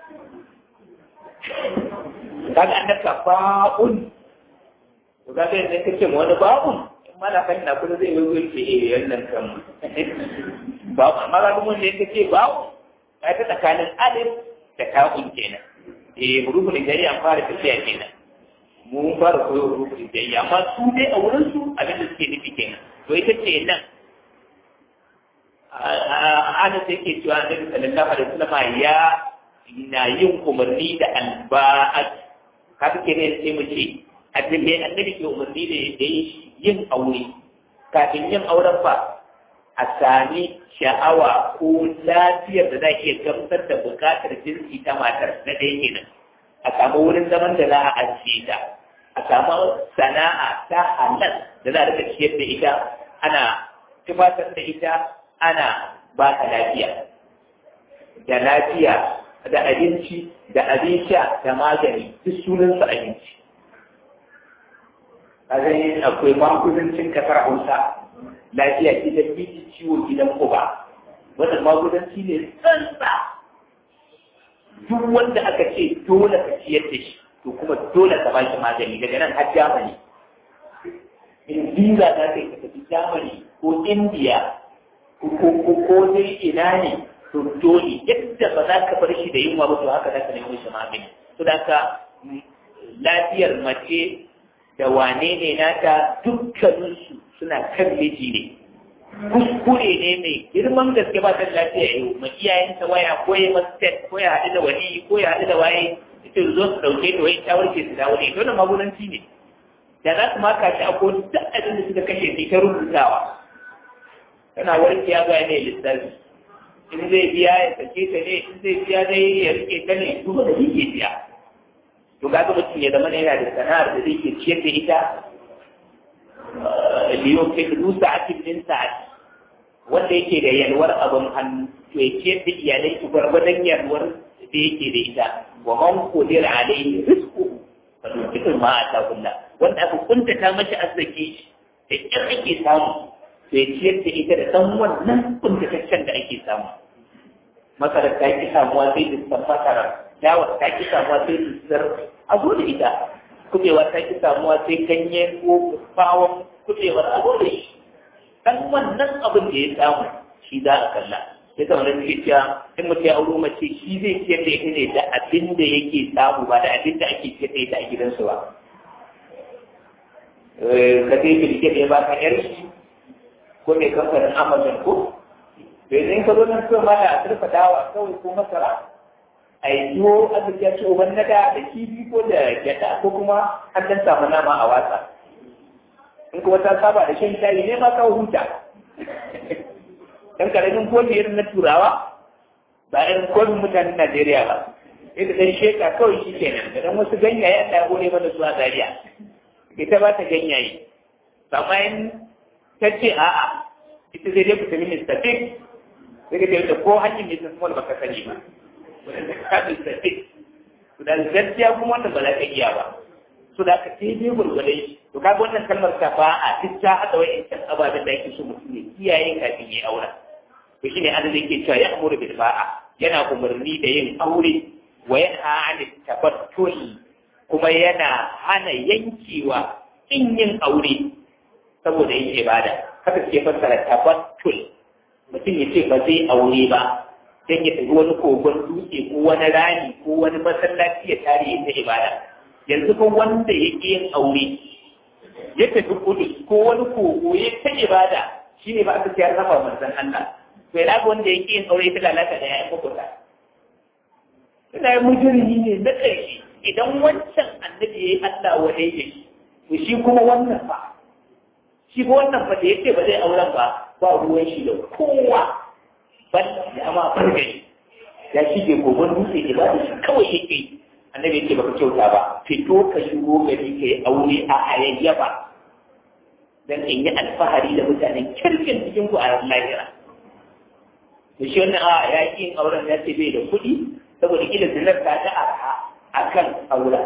kaga an daka ba'un to kaga yanzu ka ce wani ba'un in mana kan na kuma zai yi ce eh wannan kan ba'un amma ga mun da yake ce ba'un ka ta tsakanin alif da ta'un kenan eh hurufin jari an fara tafiya kenan mun fara koyo rukun jayya amma su dai a wurin su abin da suke nufi kenan to ita ce nan ana sai ke cewa annabi sallallahu alaihi wasallam ya na yin umarni da alba'at haka ke ne sai mu ce annabi annabi ke umarni da da yin aure kafin yin auren fa a sami sha'awa ko lafiyar da za iya gamsar da bukatar jinsi ta matar na ɗaya kenan a samu wurin zaman da za a ajiye ta a samu sana'a ta halal da za a rika ciyar da ita ana tufatar da ita ana ba ta lafiya da lafiya da abinci da abin sha da magani duk sunansa abinci a ganin akwai magudancin kasar hausa lafiya gidan miji ciwo gidan uba wannan magudanci ne tsantsa duk wanda aka ce dole ka ciyar da shi to kuma dole ka bashi magani daga nan har Germany in visa za ka yi ka tafi Germany ko India ko ko ko dai ina ne to dole yadda ba za ka bar shi da yunwa ba to haka za ka nemi shi magani to da ka lafiyar mace da wane ne nata dukkaninsu suna kan miji ne kuskure ne mai girman gaske ba ta lafiya yau ma iyayenta waya ko ya masu ko ya haɗu da wani ko ya haɗu da waye ita zo su ɗauke ta wai ta warke su dawo ne dole magudanci ne da za su maka shi a ko duk abin da suka kashe sai ta rubutawa tana warke ya ga ne lissafi in zai biya ya sake ta ne in zai biya dai ya rike ta ne duk da yake biya to ga mutum ya zama yana da sana'ar da zai ke ciyar da ita liyon fi hudu sa'atin min sa'ati wanda yake da yalwar abin hannu to ya ciyar da iyalai su gwargwadon yalwar da yake da ita wa man qadira alayhi rizquhu fa yuqitu ma atakulla wanda aka kuntata mashi arziki da kyar ake samu to ya ciyar da ita da dan wannan kuntataccen da ake samu masarar ta ki samuwa sai da san masara dawar ta ki samuwa sai da sar a zo da ita kubewa ta ki samuwa sai ganye ko bawon kubewar a zo da shi dan wannan abin da ya samu shi za a kalla ya zama da suke cewa in mutum ya auro mace shi zai ciyar da ita ne da abin da yake samu ba da abin da ake ciyar da ita a gidansu ba ka sai bilke da ya baka yar shi ko mai kamfanin amazon ko bai zai ka zo nan kawai ma da a turfa dawa kawai ko masara a yi tuwo arziki ya ce uban nada da kifi ko da gyada ko kuma an dan samu nama a watsa in kuma ta saba da shan shayi ne ma kawo huta dan karamin kofi irin na turawa ba irin kofin mutanen Najeriya ba ita dan sheka kawai shi kenan da dan wasu ganyaye Allah ya gode mana zuwa Zaria ita ba ta ganyaye amma in ta ce a'a ita zai dai fita minista fik sai ka da ko hanyar ne sun baka sani ba ka minista fik to da gaskiya kuma wannan ba za ka iya ba so da ka sai dai gurgurai to kaga wannan kalmar ta ba a duk ta hada wa'ancan ababen da ake so mutum ya kiyaye kafin ya aura to shine an da yake cewa ya amuru bil ba'a yana umarni da yin aure wa yanha anit tabattul kuma yana hana yankewa in yin aure saboda yin ibada haka ke fassara tabattul mutum ya ce ba zai aure ba dan ya tafi wani kogon dutse ko wani rani ko wani masallaci ya tare ya ta ibada yanzu ko wanda ya yin aure ya tafi kudu ko wani kogo ya ta ibada shi ne ba aka ce ya rafa manzon Allah to ya ga wanda ya yin aure ta lalata da ya yi kukuta ina yi mujirmi ne na ƙarshe idan wancan annabi ya yi Allah wa dai shi to shi kuma wannan ba shi ko wannan ba da yake ba zai auren ba ba ruwan shi da kowa ban da ma fargani ya shige gogon dutse da ba shi kawai yake annabi yake baka kyauta ba fito ka shigo gari ka yi aure a ayayyafa dan in yi alfahari da mutanen kirkin cikin ku a lahira da shi wannan a ya yi yin auren ya ce bai da kuɗi saboda kila zinar ta ta arha akan aura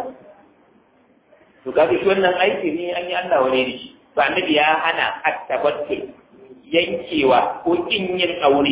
to kaga shi wannan aiki ne an yi Allah wane da shi ba annabi ya hana attabattul yankewa ko kin yin aure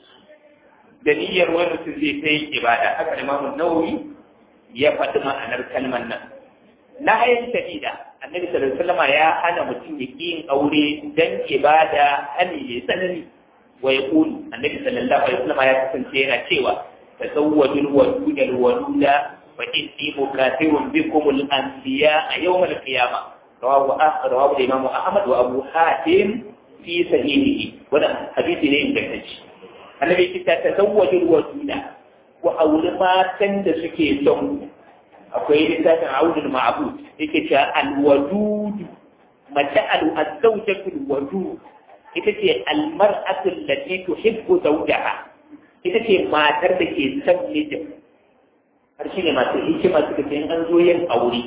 da niyyar wani mutum zai ta yin ibada haka Imam Nawawi ya faɗi ma'anar kalmar nan na hayan shadida annabi sallallahu alaihi wasallam ya hana mutum ya yin aure dan ibada hali ne tsanani wa yaqul annabi sallallahu alaihi wasallam ya kasance yana cewa tazawwajul wadud al waluda fa inni mukathirun bikum al anbiya yawm al qiyamah رواه رواه الإمام أحمد وأبو حاتم في صحيحه وده حديث لين بكتش النبي كتا تزوج الوجود وأول ما تند سكي سون أقول لسان عود المعبود إكتا الوجود متى الزوجة الوجود إكتا المرأة التي تحب زوجها إكتا ما تردك سمجد harshe ma ta hikima suka ce an zo yin aure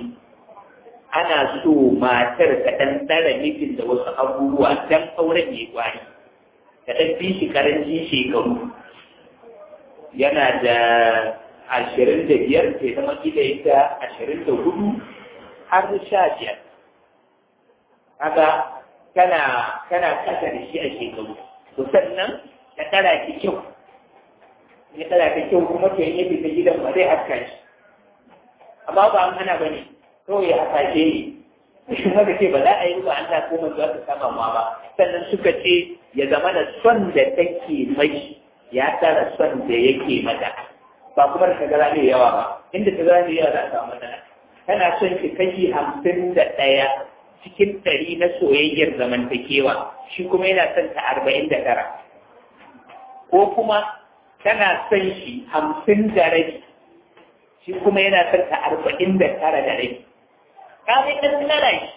ana so matar ta ɗan tsara mijin da wasu abubuwa don auren ya gwani ta ɗan fi shi karanci shekaru yana da ashirin da biyar ta zama gida ita ashirin da hudu har sha biyar haka kana kana kasa da shi a shekaru to sannan ta tsara ki kyau ya tsara ki kyau kuma to yin yadda ta gidan ba zai haska shi amma ba an hana ba ne kawai a kashe ne shi haka ce ba za a yi ba Allah ko manzo aka kama ma ba sannan suka ce ya zama da son da take mai ya tsara son da yake mata ba kuma da tagara ne yawa ba inda tagara ne yawa za a samu matsala kana son ki kashi hamsin da ɗaya cikin ɗari na soyayyar zamantakewa shi kuma yana son ta arba'in da tara ko kuma tana son shi hamsin da rabi shi kuma yana son ta arba'in da tara da rabi kafin ɗan tsara shi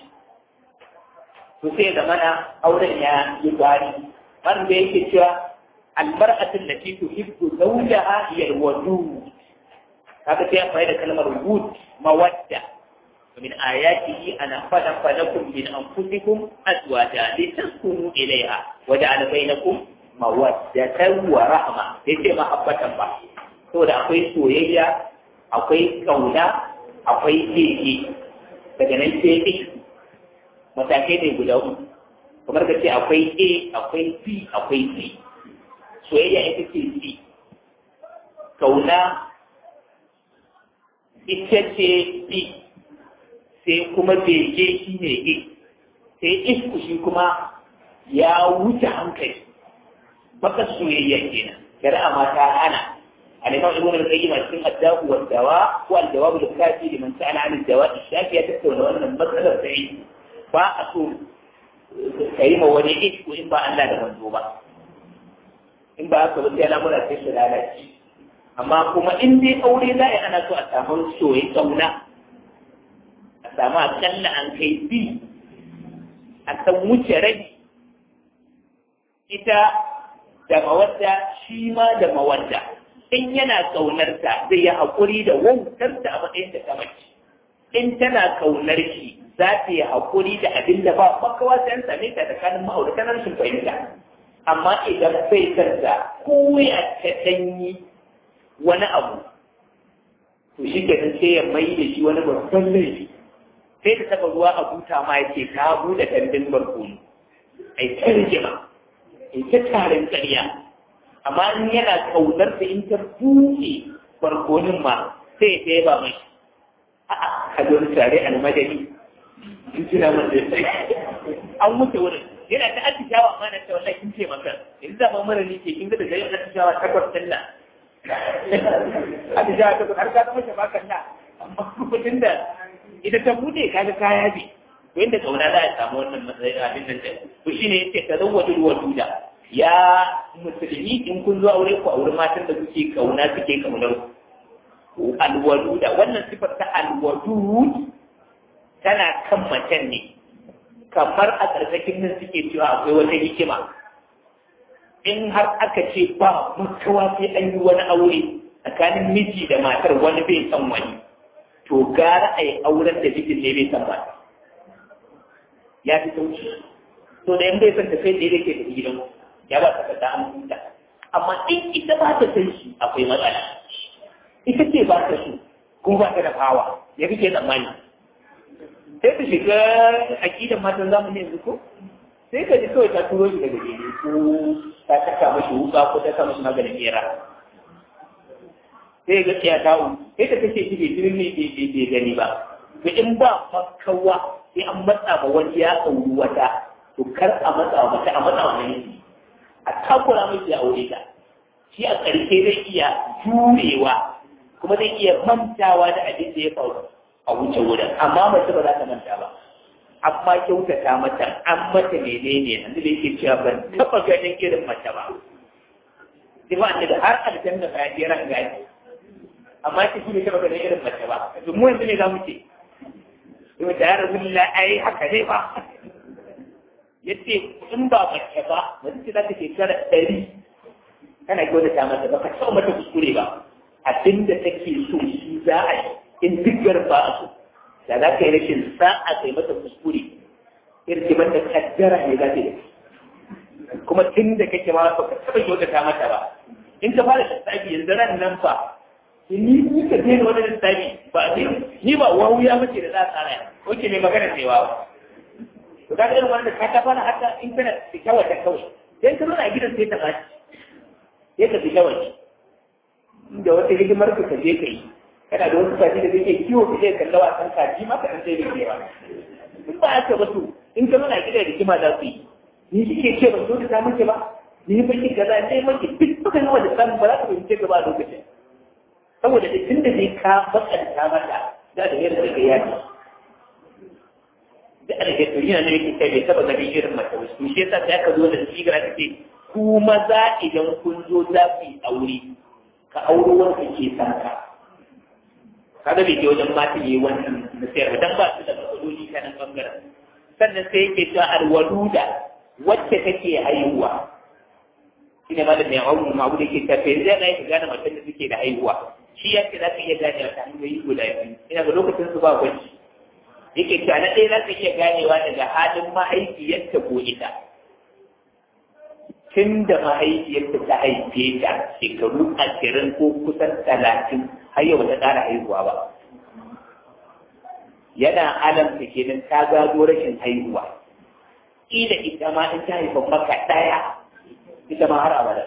to sai da mana auren ya yi gwari wanda yake cewa almar'atin da ke tuhibbu zawjaha hiya alwadud kaga sai amfani da kalmar wud mawadda ومن آياته أن خلق لكم من أنفسكم أزواجا لتسكنوا إليها وجعل بينكم مودة ورحمة ليس محبة با saboda akwai soyayya akwai kauna akwai keke daga nan sai ɗin matakai ne guda uku kamar ka ce akwai a akwai b akwai c soyayya ita ce c kauna ita ce b sai kuma bege shi ne a sai isku shi kuma ya wuce hankali baka soyayya kenan shari'a ma ta hana الإمام ابن القيم في الدواء والدواء والجواب الكافي لمن سأل عن الدواء الشافي يتكون أن المسألة بعيد فأصول كريمة وليئت وإن بقى أن لا نمنزوبة إن بقى أصول أنت لا ملا تشل على amma kuma in dai aure za a ana so a samu soyi kauna a samu akalla an kai bi a san wuce rabi ita da mawadda shi ma da mawadda in yana ƙaunarta zai yi haƙuri da wautarta a matsayin da ta mace in tana ƙaunar shi za ta yi haƙuri da abin da ba makawa sai an same ta tsakanin ma'auratan rashin fahimta amma idan bai kanta ko ya ta ɗanyi wani abu to shi ke sai ya mai da shi wani babban laifi sai ta taɓa ruwa a buta ma ya ce ka buɗe kandin barkono ai ta rigima ai ta tarin ƙarya amma in yana kaunar da in ta buɗe barkonin ma sai ya ba mai a'a ka zo tare a madani in tuna man da an wuce wurin yana ta atishawa amma na ta wallahi kin ce maka in zama mara ne ke kin ga da gari atishawa takwas din nan atishawa takwas har ka zama shafakan na amma kudin da ita ta bude kaga kaya bi to inda kauna za a samu wannan matsayin abin nan da to shine yace ka zawwaju waduda ya musulmi in kun zo aure ku aure matan da kuke kauna suke kaunar ku alwaduda wannan sifar ta alwadud tana kan macen ne kamar a ƙarƙashin nan suke cewa akwai wata hikima in har aka ce ba makawa sai an yi wani aure tsakanin miji da matar wani bai san wani to gara a yi auren da mijin ne bai san mata ya fi sauki to da yan bai san ta kai da yake da gidan ya ba ta kada an huta amma in ita ba ta san shi akwai matsala ita ce ba ta so kuma ba ta da fawa ya kike tsammani sai ta shiga aƙidan matan zamani yanzu ko sai ka ji kawai ta turo shi daga gari ko ta saka mashi wuka ko ta sa mashi maganin bera sai ga tsaya ta u sai ta kace shi bai jirin ne bai gani ba to in ba makawa sai an matsa ma wani ya auri wata to kar a matsa wa mata a matsa wa namiji a takura mai ya aure ta shi a ƙarshe zai iya jurewa kuma zai iya mantawa da abin da ya faru a wuce wurin amma mace ba za ta manta ba amma kyautata mata an mata menene yanzu da yake cewa ban taɓa ganin irin mace ba sai ba da har aljanna ba ya je ran gani amma shi ne taɓa ganin irin mace ba to mu yanzu ne za mu ce to da ya rabu ai haka ne ba yace in ba mace ba mace ce za ta shekara ɗari kana kyautata mata ba ka taɓa mata kuskure ba abinda take so shi za a yi in duk ba a so da za ka yi rashin sa'a kai mata kuskure irkiman da kaddara ne za ta yi kuma tun da kake ma ba ka taɓa kyautata mata ba in ka fara lissafi yanzu ran nan fa ni ni ka daina wani lissafi ba ni ni ba wawu ya mace da za a tsara ko ke mai magana ne wawa to ka irin wanda ka ta fara haka in kana da kyawar da kawai sai ka zauna a gidan sai ta ɓaci sai ka fi kyawar da wata hidimar ka ka je ka yi kana da wasu kaji da zai kiwo ka zai kalla wasan kaji maka an sai da kewa in ba aka ba to in ka nuna gida da kima za su yi ni shi ke ce ban so ta mace ba ni ba ki kaza sai mace duk suka yi wanda samun ba za ka fahimce ka ba a lokacin saboda da tun da zai ka matsanta mata da da yadda ka yaki da a da yana ne yake kai bai taba ganin irin mace ba to shi yasa sai aka zo da sigira ta ce ku maza idan kun zo za ku yi aure ka auro wanda ke san ka kaga bai ke wajen mata yi wannan da sayarwa dan ba su da matsaloli ta nan bangaren sannan sai yake cewa alwaluda wacce take haihuwa shi ne malamin ya auru ma da ke tafe zai na ka gane matan da suke da haihuwa shi ya ce za ka iya gane wata hanyoyi guda biyu ina ga lokacin su ba gwaji yake cewa na ɗaya za ka iya ganewa daga halin mahaifiyarta ko ita tun da mahaifiyarta ta haife ta shekaru ashirin ko kusan talatin har yau ta ƙara haihuwa ba yana alamta kenan ta gado rashin haihuwa ila ita ma in ta haifa maka ɗaya ita ma har abada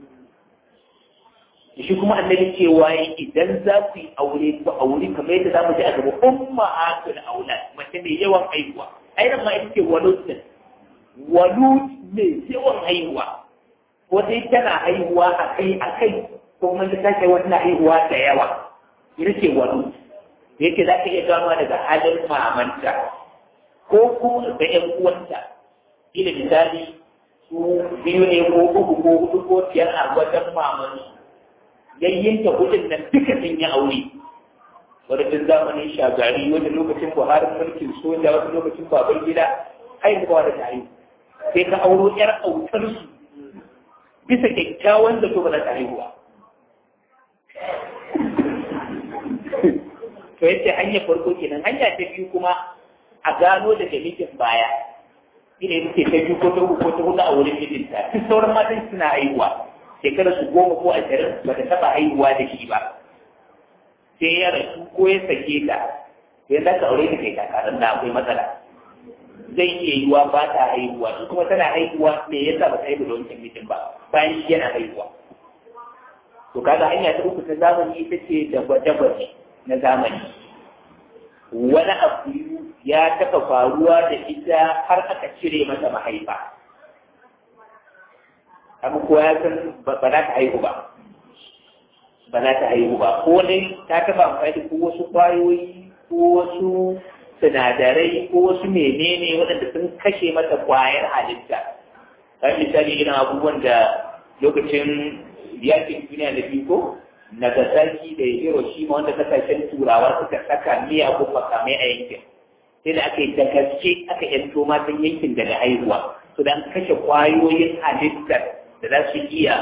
shi kuma annabi cewa idan za ku yi aure ku aure kamar yadda za mu ji a gaba umma atul aulad mace mai yawan haihuwa ai nan ma ita ce walut walut mai yawan haihuwa ko dai tana haihuwa a kai a kai ko kuma ta kai wata haihuwa da yawa ita ce walut da yake za ka iya gano daga halin mamanta ko kuma da ƴan uwanta ila misali su biyu ne ko uku ko hudu ko biyar a wajen mamansu yayyinta hudun nan duka sun yi aure wani tun zamanin shagari wani lokacin buhari mulkin soja wani lokacin baban gida haihuwa da ta haihu sai ka auro yar autar su bisa kyakkyawan zato ba za ta haihuwa to yace hanyar farko kenan hanya ta biyu kuma a gano daga mijin baya ina yake ta biyu ko ta uku ko ta hudu a wurin mijinta duk sauran matan suna haihuwa shekarar su goma ko ashirin ba ta taɓa haihuwa da shi ba sai ya rasu ko ya sake ta sai za ka aure ta kai kakarar da akwai matsala zai iya yiwa ba ta haihuwa in kuma tana haihuwa me yasa ba ta haihu da wancan mijin ba bayan shi yana haihuwa to kaga hanya ta uku ta zamani ita ce da gwaje-gwaje na zamani wani abu ya taɓa faruwa da ita har aka cire mata mahaifa abu ko ya san ba za ta haihu ba ba za ta haihu ba ko ne ta taɓa amfani da ko wasu ƙwayoyi ko wasu sinadarai ko wasu menene waɗanda sun kashe mata ƙwayar halitta kan misali irin abubuwan da lokacin yakin duniya da biyu ko Nagasaki da Hiroshima wanda kasashen turawa suka saka miyagun makamai a yankin sai da aka yi da gaske aka yanto matan yankin daga haihuwa su dan kashe kwayoyin halittar da za su iya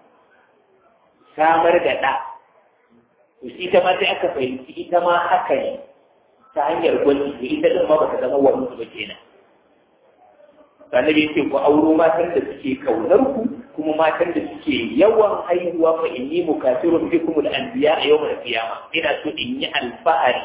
samar da ɗa to shi ita ma sai aka fahimci ita ma haka ne ta hanyar gwaji to ita din ma ba ta zama wani ba kenan annabi ce ku auro matan da suke kaunar ku kuma matan da suke yawan haihuwa fa inni mukasirun bikum al-anbiya a yawmal qiyama ina so in yi alfahari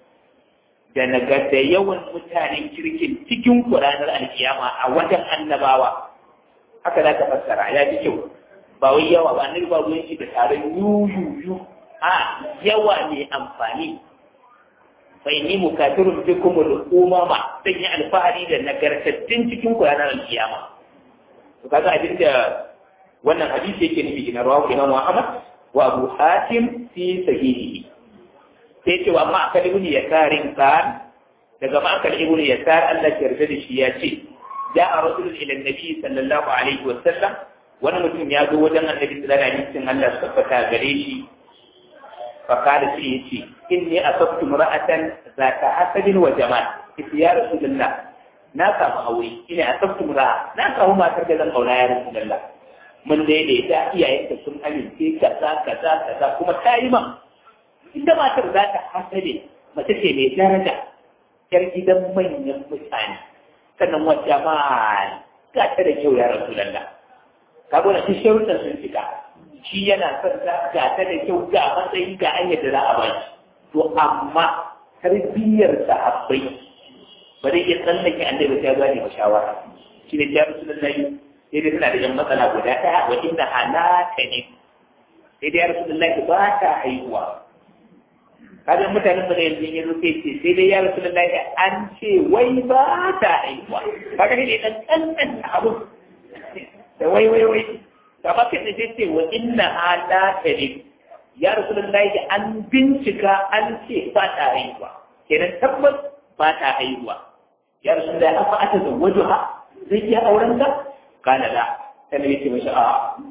da naga da yawan mutanen kirkin cikin Qur'anar alkiyama a wajen annabawa haka za ka fassara ya ji kyau ba wai yawa ba annabi ba ruwan shi da taron yuyuyu a yawa ne amfani fa inni mukasirun bikum al-umama zan yi alfahari da nagartattun cikin Qur'anar alkiyama to kaga abin da wannan hadisi yake nufi na rawahu Imam Ahmad wa Abu Hatim fi sahihihi sai ce wa amma akal ibn yasarin kan daga ma akal ibn yasar Allah ya yarda da shi ya ce ja'a rasul ila annabi sallallahu alaihi wa sallam wani mutum ya zo wajen annabi sallallahu alaihi wa sallam Allah ya tabbata gare shi fa kada shi yace inni asabtu mar'atan zata hasabin wa jamal ya rasulullah na samu aure ina asabtu mar'a na samu matar da zan aura ya rasulullah mun daidaita iyayenta sun amince kaza kaza kaza kuma ta yi man ita matar za ta hasabe mace ce mai daraja yar gidan manyan mutane sannan wata ma ga ta da kyau ya rasu lalla ka gwada shi sharuɗan sun fita shi yana son ta ga ta da kyau ga matsayi ga an yadda za a ba shi to amma tarbiyyar sahabbai ba zai iya tsallake annabi ta gane ba shawara shi ne ya rasu lalla sai dai tana da yan matsala guda ɗaya wa inda halaka ne sai dai ya rasu lalla ba ta haihuwa kaga mutanen da yanzu ya rufe ce sai dai ya rasu lallahi an ce wai ba ta haihuwa kaga ne dan kankan abu da wai wai wai da ba kai sai ce wa inna ala tare ya rasu lallahi an bincika an ce ba ta haihuwa kenan tabbas ba ta haihuwa ya rasu lallahi afa ata zawwaju ha zai iya auren ta kana da sai ne ce mashi a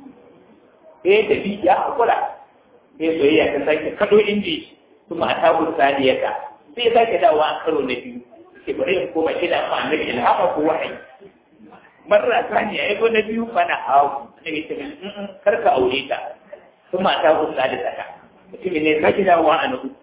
eh tafi ya hakura sai soyayya ta sake kado inji kuma a tabun saniyata sai ya sake dawowa a karo na biyu ke bari in koma ila fa annabi ila haka ko wahayi marra saniya ya go na biyu bana hawo annabi ta min kar ka aure ta kuma a tabun saniyata mutum ne sake dawowa a nuku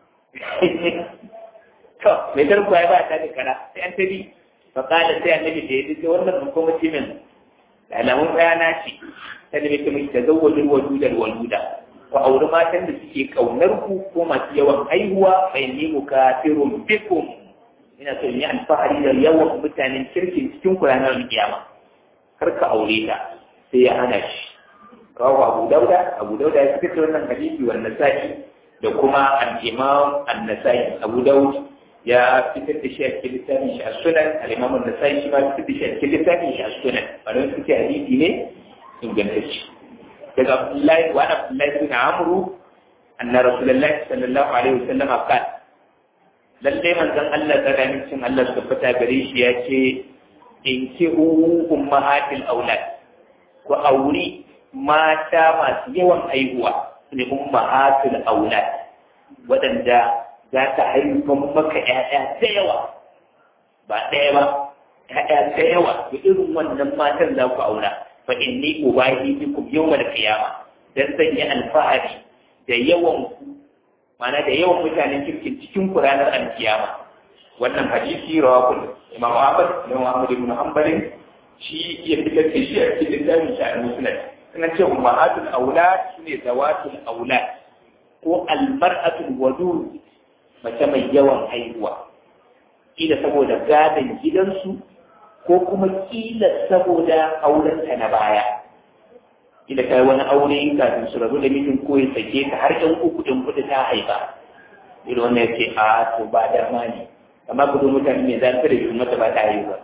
to mai tarko ya ba ta da kara sai an tabi fa kala sai annabi da ya ce wannan mun kuma mutumin da alamun bayana ce sai annabi ta mai tazawwajul waludal waluda ku auri matan da suke kaunar ku ko masu yawan haihuwa bai ni mukafirun bikum ina so in yi alfahari da yawan mutanen kirkin cikin ku ranar kiyama kar ka aure ta sai ya hana shi kawo abu dauda abu dauda ya fitar da wannan hadisi wa nasa'i da kuma al-imam an-nasa'i abu daud ya fitar da shi a cikin littafin shi a sunan al-imam an-nasa'i shi ma fitar da shi a cikin littafin shi a sunan wannan suke hadisi ne ingantacce daga Abdullahi wa Abdullahi bin Amru anna Rasulullahi sallallahu alaihi wasallam qala lalle manzon Allah tsakanin cin Allah su fita gare shi ya ce in ki ummahatil aulad ku auri mata masu yawan haihuwa ne ummahatil aulad waɗanda za ta haifan maka ƴaƴa da yawa ba ɗaya ba ƴaƴa da yawa da irin wannan matan za ku aura fa inni ubahi bikum yawmal qiyama dan zan yi alfahari da yawan ku mana da yawan mutanen kirkin cikin ku ranar alkiyama wannan hadisi rawakul imam Ahmad imam Ahmad ibn Hanbal shi ya fitar da shi a cikin littafin shi al-Musnad suna ce ummahatul aulad shine zawatul aulad ko almar'atul wadud mace mai yawan haihuwa kila saboda gadon gidansu ko kuma kila saboda aurenta na baya kila kai wani aure kafin su rabu da mijin ko ya sake ta har ɗan uku ɗin kuɗi ta haifa irin wannan ya ce a to ba dama ne amma kudu mutane mai zafi da shi mata ba ta haihuwa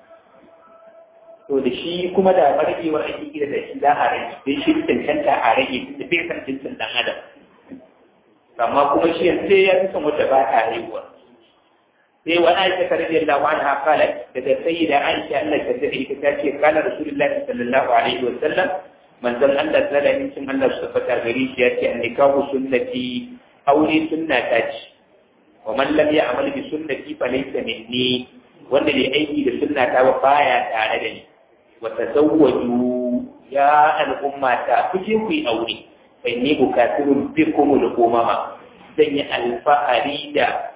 to da shi kuma da barkewar ake kira da shi za a rage sai shi cancanta a rage da bai san jinsin ɗan adam amma kuma shi yanzu sai ya fi son wata ba ta haihuwa sai wani aisha ta rage Allah wani hafala daga sai da aisha Allah ta dade ita ta ce kana rasulullahi sallallahu alaihi wa sallam manzon Allah sallallahu alaihi wa Allah su fata gari shi ya ce annikahu sunnati aure sunna ta ce wa man lam ya'mal bi sunnati fa laysa minni wanda bai aiki da sunna ta ba baya tare da ni wa tazawwaju ya al'umma ta kuje ku yi aure fa inni bukatirun bikum al-umama zan yi alfahari da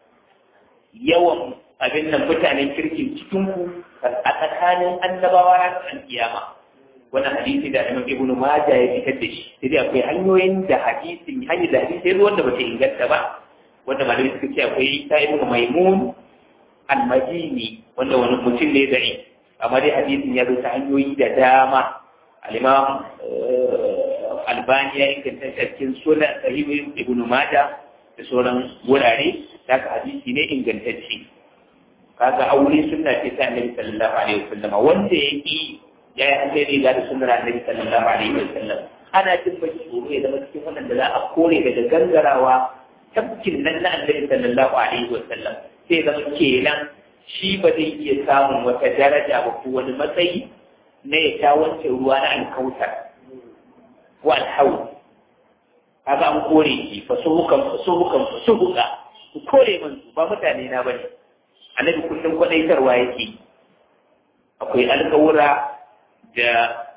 yawan abin nan mutanen kirkin cikin ku a tsakanin annabawa ranar alkiyama wannan hadisi da Imam Ibn Majah ya fitar da shi sai akwai hanyoyin da hadisin hanyar da hadisi sai wanda bata inganta ba wanda malamai suka ce akwai ta Ibn Maimun al-Madini wanda wani mutum ne da'i amma dai hadisin ya zo ta hanyoyi da dama al-Imam Albani ya inganta shi a cikin sunan Sahih Ibn Majah da sauran wurare haka hadisi ne ingantacce kaga aure sunna ce ta annabi sallallahu alaihi wasallam wanda ya yi ya yi alheri ga da sunnar annabi sallallahu alaihi wasallam ana jin baki tsoro ya zama cikin wannan da za a kore daga gangarawa tabbakin nan na annabi sallallahu alaihi wasallam sai zama kenan shi ba zai iya samun wata daraja ba ko wani matsayi na ya sha wancan ruwa na alkautar ko alhawu kaga an kore shi fasuhukan fasuhukan fasuhuka ku kore min su ba mutane na bane annabi kullum kwadaitarwa yake akwai alƙawura da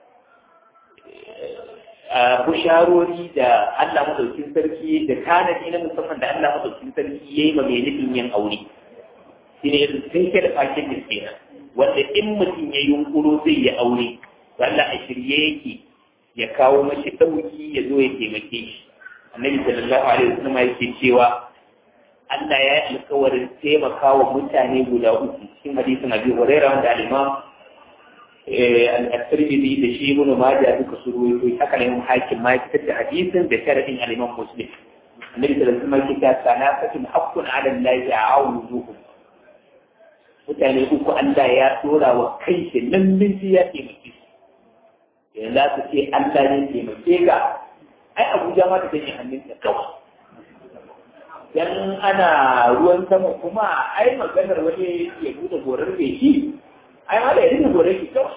busharori da Allah madaukin sarki da tanadi na musamman da Allah madaukin sarki yayi ma mai nufin yin aure shi ne irin sai ke da fakin da kenan wanda in mutum ya yunkuro zai yi aure to Allah a shirye yake ya kawo mashi ɗauki ya zo ya taimake shi annabi sallallahu alaihi wasallam yake cewa Allah ya yi alkawarin taimaka wa mutane guda uku cikin hadisin Abi Hurairah wanda al-Imam al-Tirmidhi da shi Ibn Majah duka su ruwaito haka ne hakim ma ya fitar da hadisin da sharadin al-Imam Muslim Annabi sallallahu alaihi wasallam yake sanafatun haqqun 'ala Allah ya'awuduhum mutane uku Allah ya dora wa kai shi lallin shi ya taimake su yanzu za su ce Allah ne taimake ka ai Abuja ma ta sanya hannunta kawai dan ana ruwan sama kuma ai maganar wani ya buɗe gorar da shi ai ma da ya rike gorar shi kawai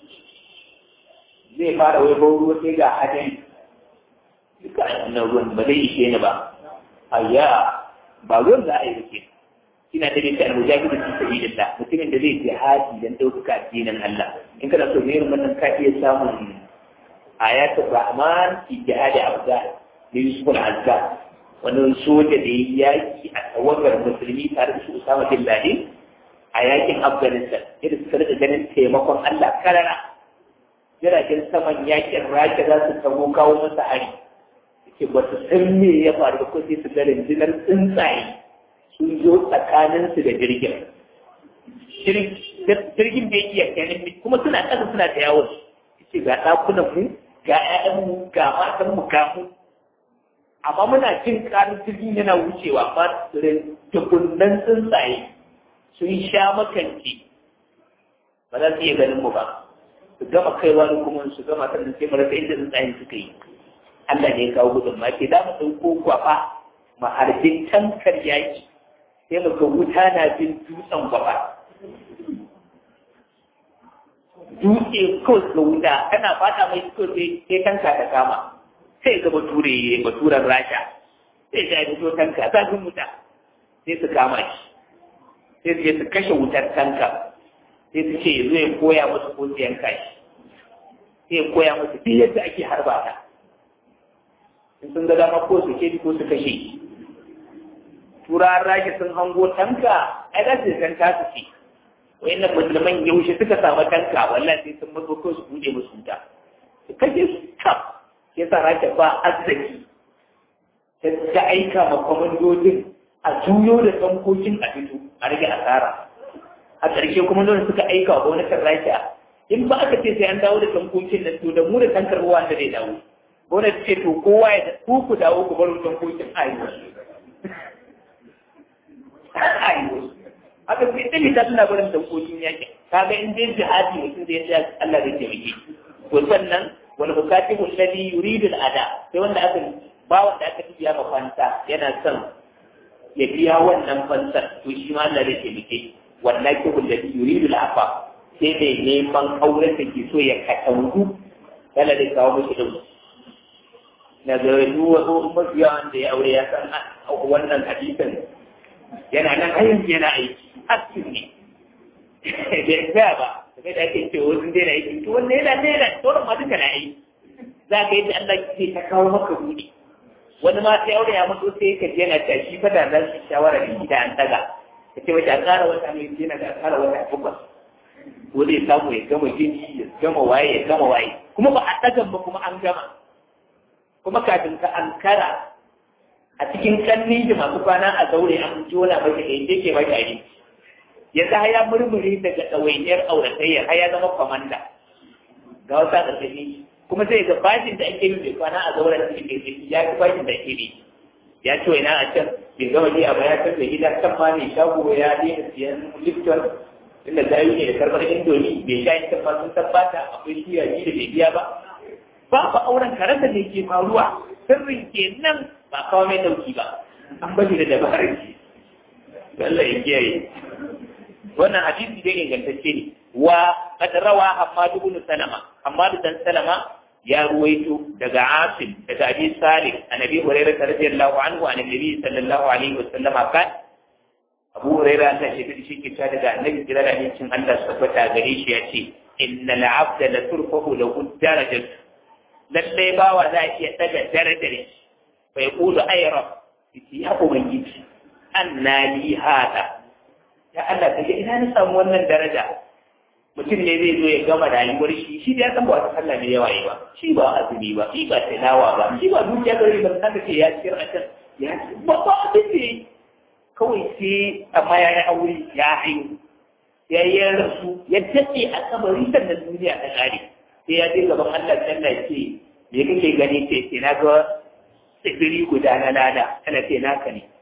zai fara wai bau ruwa sai ga hadin duka wannan ruwan ba zai ishe ni ba ayya ba ruwan za a yi rike ina da bin kan mujahidu fi sabilillah mutumin da zai jihadi dan ɗaukaka addinin Allah in kana so ne wannan ka iya samun ayatul rahman fi jihadi afghan da yusuf al-azzad wani soja da ya yaki a tawagar musulmi tare da su Usama bin Laden a yakin Afghanistan yadda suka rika ganin taimakon Allah karara jiragen saman yakin Rasha za su tago kawo masa hari yake ba su san me ya faru ko sai su ga rundunar tsuntsaye sun zo tsakanin su da jirgin jirgin bai iya kenan kuma suna ƙasa suna da yawon yace ga ɗakunan mu ga 'ya'yanmu ga matan mu ga mu amma muna jin karin jirgin yana wucewa ba tukunnan tsuntsaye sun sha makanci ba za su iya ganin mu ba su gama kaiwa da kuma su gama sannan sai mara inda tsuntsayen suka yi Allah ne ya kawo gudun ma ke za mu ɗauko kwafa ma harbin tankar yaki sai mu ga wuta na bin dutsen kwafa dutse kawai ga wuta kana fata mai kawai sai tanka ta kama sai ga bature baturen rasha sai ga fito tanka zafin wuta sai su kama shi sai su je su kashe wutar tanka sai su ce zo ya koya musu ko su yanka shi sai ya koya musu duk yadda ake harba ta in sun ga dama ko su ke ko su kashe turawan raki sun hango tanka ai za su san tasu ce wayannan musulman yaushe suka samu tanka wallahi sai sun mazo ko su bude musu wuta su kashe su kaf sai sa raki ba azzaki ta aika ma kwamandojin a juyo da tankokin a fito a rage asara a ƙarshe kuma dole suka aika wa gwamnatin rasha in ba aka ce sai an dawo da tankokin nan to da mu da tankar ruwa da zai dawo gwamnati ce to kowa ya ku ku dawo ku bar tankokin ayo ayo aka ce ɗin ta suna barin tankokin yaƙi kaga in dai jihadi mutum da ya tsaya Allah zai taimake to sannan wani bukati alladhi yuridu al-ada sai wanda aka ba wanda aka biya ma fanta yana son ya biya wannan fansar to shi ma Allah zai taimake wallahi alladhi yuridu al-afa sai mai neman auren da ke so ya katangu Allah zai kawo mishi din na ga duwa mafiya wanda ya aure ya san wannan hadisin yana nan har yanzu yana aiki hakkin ne bai tsaya ba game da ake cewa wasu daina aiki to wanda yana daina sauran ma duka na aiki za ka yi da Allah ke ta kawo maka buɗe wani ma sai aure ya mutu sai ka je na tashi fa da zan shawara da gida an daga ka ce mace a ƙara wata mai yana da a ƙara wata takwas ko zai samu ya gama jini ya gama waye ya gama waye kuma ba a ɗagan ba kuma an gama kuma kafin ka ankara a cikin kanni da masu kwana a zaure an jona maka da yake ke maka abinci yanzu har ya murmure daga ɗawainiyar auratayya har ya zama kwamanda ga wata ƙarƙashin kuma sai ga bashin da ake yi mai kwana a zauren cikin ƙirƙiri ya fi bashin da ake yi ya ce ina a can bai gama ji a baya kan da gida kan ma mai shago ya daina siyan lifton inda zayu ne da karɓar indomi bai sha yin tabba sun tabbata akwai shiya ji da bai biya ba ba ba auren karanta ne ke faruwa sirrin kenan ba kawo mai dauki ba an bari da dabarar ki Allah ya kiyaye wannan hadisi dai ingantacce ne wa qad rawa Hammad ibn Salama Hammad dan Salama ya ruwaito daga Asim daga Abi Salih annabi Hurairah radiyallahu anhu an annabi sallallahu alaihi wasallam kan Abu Hurairah ta ce shi ke ta daga annabi kira da cin Allah tabbata gare shi ya ce innal abda la turfahu lahu darajat lalle bawa za iya daga darajar bai kulu ayra ya ubangiji anna li hada ya Allah kaje ina ni samu wannan daraja mutum ne zai zo ya gama rayuwar shi shi da ya san ba wata sallah ne yawa yi ba shi ba azumi ba shi ba tilawa ba shi ba dukiya gari ba san da ke ya ciyar a can ya ba ba abin da kawai sai amma ya yi aure ya haihu ya yi rasu ya daɗe a kabari sannan duniya ta ƙare sai ya je gaban Allah sallah ce me kake gani ce ce na ga tsibiri guda na lada kana ce naka ne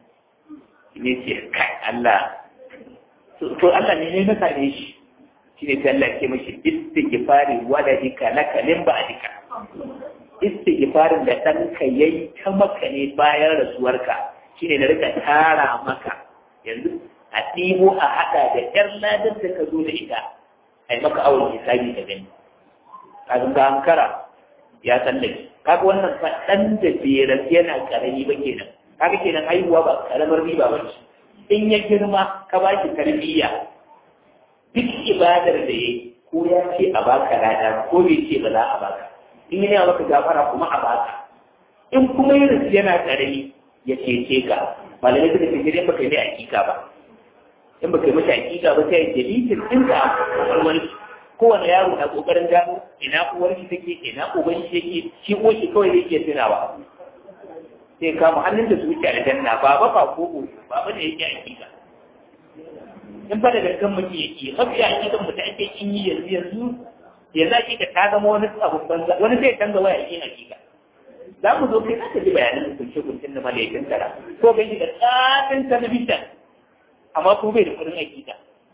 ne ce kai Allah to Allah ne ne na same shi shi ne ta Allah ke mashi istighfari waladika laka min ba'dika istighfarin da ɗanka yayi ta maka ne bayan rasuwarka shine da rika tara maka yanzu a ɗibo a haɗa da ƴar ladar da ka zo da ita a yi maka awon hisabi da gani kafin ka hankara ya tsallake kaga wannan fa ɗan da bai yana ƙarami ba kenan kaga kenan haihuwa ba ƙaramar riba ba ce in ya girma ka ba shi tarbiyya duk ibadar da ya ko ya ce a baka lada ko bai ce ba za a baka in yana maka gafara kuma a baka in kuma ya rasu yana karami ya cece ka malamai suka ce gidan baka yi mai hakika ba in baka yi mata hakika ba sai dalitin ɗinka a wani kowane yaro na kokarin gano ina uwar shi take ina uban shi yake shi ko shi kawai zai iya tunawa sai kama hannun da zuciya da janna ba ba ba ko ba ba da yake hakika in fa da gangan mutum yake mafi hakikan mutum ake kin yi yanzu yanzu yanzu hakika ta zama wani abu banza wani zai canza waya yin hakika za mu zo kai za ka ji bayanan kunce kuncin da malaikun tara ko gan shi da tsatin talabijin amma ko bai da kudin hakika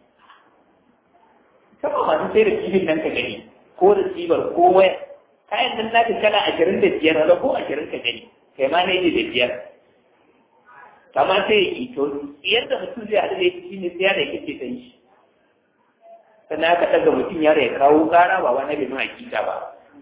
kama masu sai da kifin nan ka gani ko da tsibar ko waya kayan nan naka kala ashirin da biyar da ko ashirin ka gani kai ma ne da biyar kamar sai ya ito yadda mutum zai haɗu da yake shi ne sai da yake ce ta yi sannan aka ɗaga mutum yaro ya kawo ƙara ba wani bai nuna hakika ba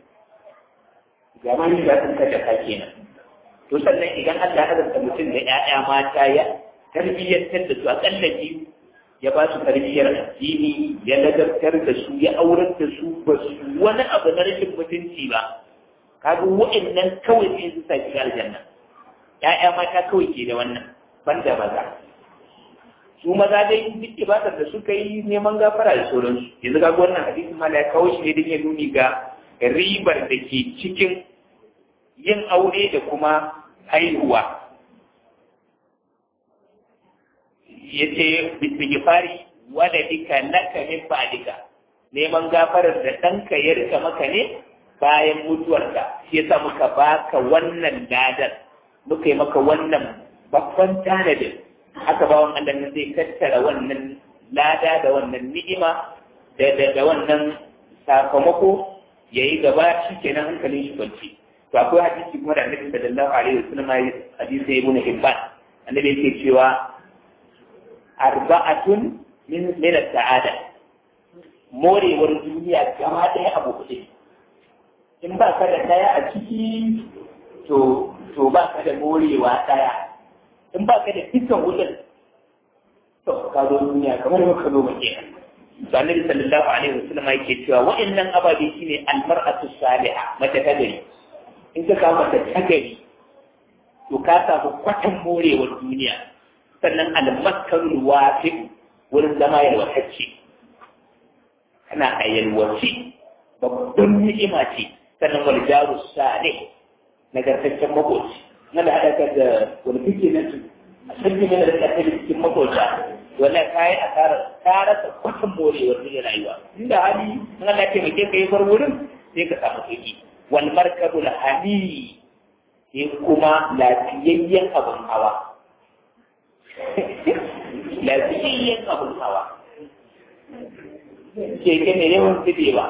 gama ni ba sun kada ka kenan to sannan idan Allah ya azanta mutum da ƴaƴa mata ya tarbiyyantar da su aƙalla biyu ya ba su tarbiyyar addini ya ladabtar da su ya aurar da su ba su wani abu na rashin mutunci ba kaga wa'annan kawai sai su sa shiga aljanna ƴaƴa mata kawai ke da wannan banda maza su maza dai duk ibadar da suka yi neman gafara da sauransu yanzu ga wannan hadisin mala ya kawo shi ne don ya nuni ga ribar da ke cikin yin aure da kuma haihuwa ya ce bisigifari wada dika naka min ba'dika neman gafarar da ɗanka ya rika maka ne bayan mutuwarka shi yasa muka baka wannan ladar muka yi maka wannan babban tanadin haka bawan Allah nan zai tattara wannan lada da wannan ni'ima da da, da wannan sakamako yayi gaba shi kenan hankalin shi kwanci to akwai hadisi kuma da Annabi sallallahu alaihi wasallam hadisi Ibn Hibban annabi yake cewa arba'atun min min sa'ada morewar duniya gaba ɗaya abu kuɗi in ba ka da ɗaya a ciki to to ba ka da morewa ɗaya in ba ka da dukkan wutan to ka zo duniya kamar ba ka zo ba ke to annabi sallallahu alaihi wasallam yake cewa wa'annan ababe shine almar'atu salihah mace ta gari in ka samu mace ta gari to ka samu kwatan morewar duniya sannan almaskarul wafi wurin zama yalwatacce kana a yalwace babban ni'ima ce sannan wal jaru salih nagartaccen makoci na da haɗa da wani kike na su a sarki mana da ƙasar cikin makota wala ka yi asarar ka rasa kwatan morewar da rayuwa inda hali in Allah ce mai ka yi bar wurin sai ka samu sauki wal markabul hani sai kuma lafiyayyen abin hawa lafiyayyen abin hawa keke ne yawan zube ba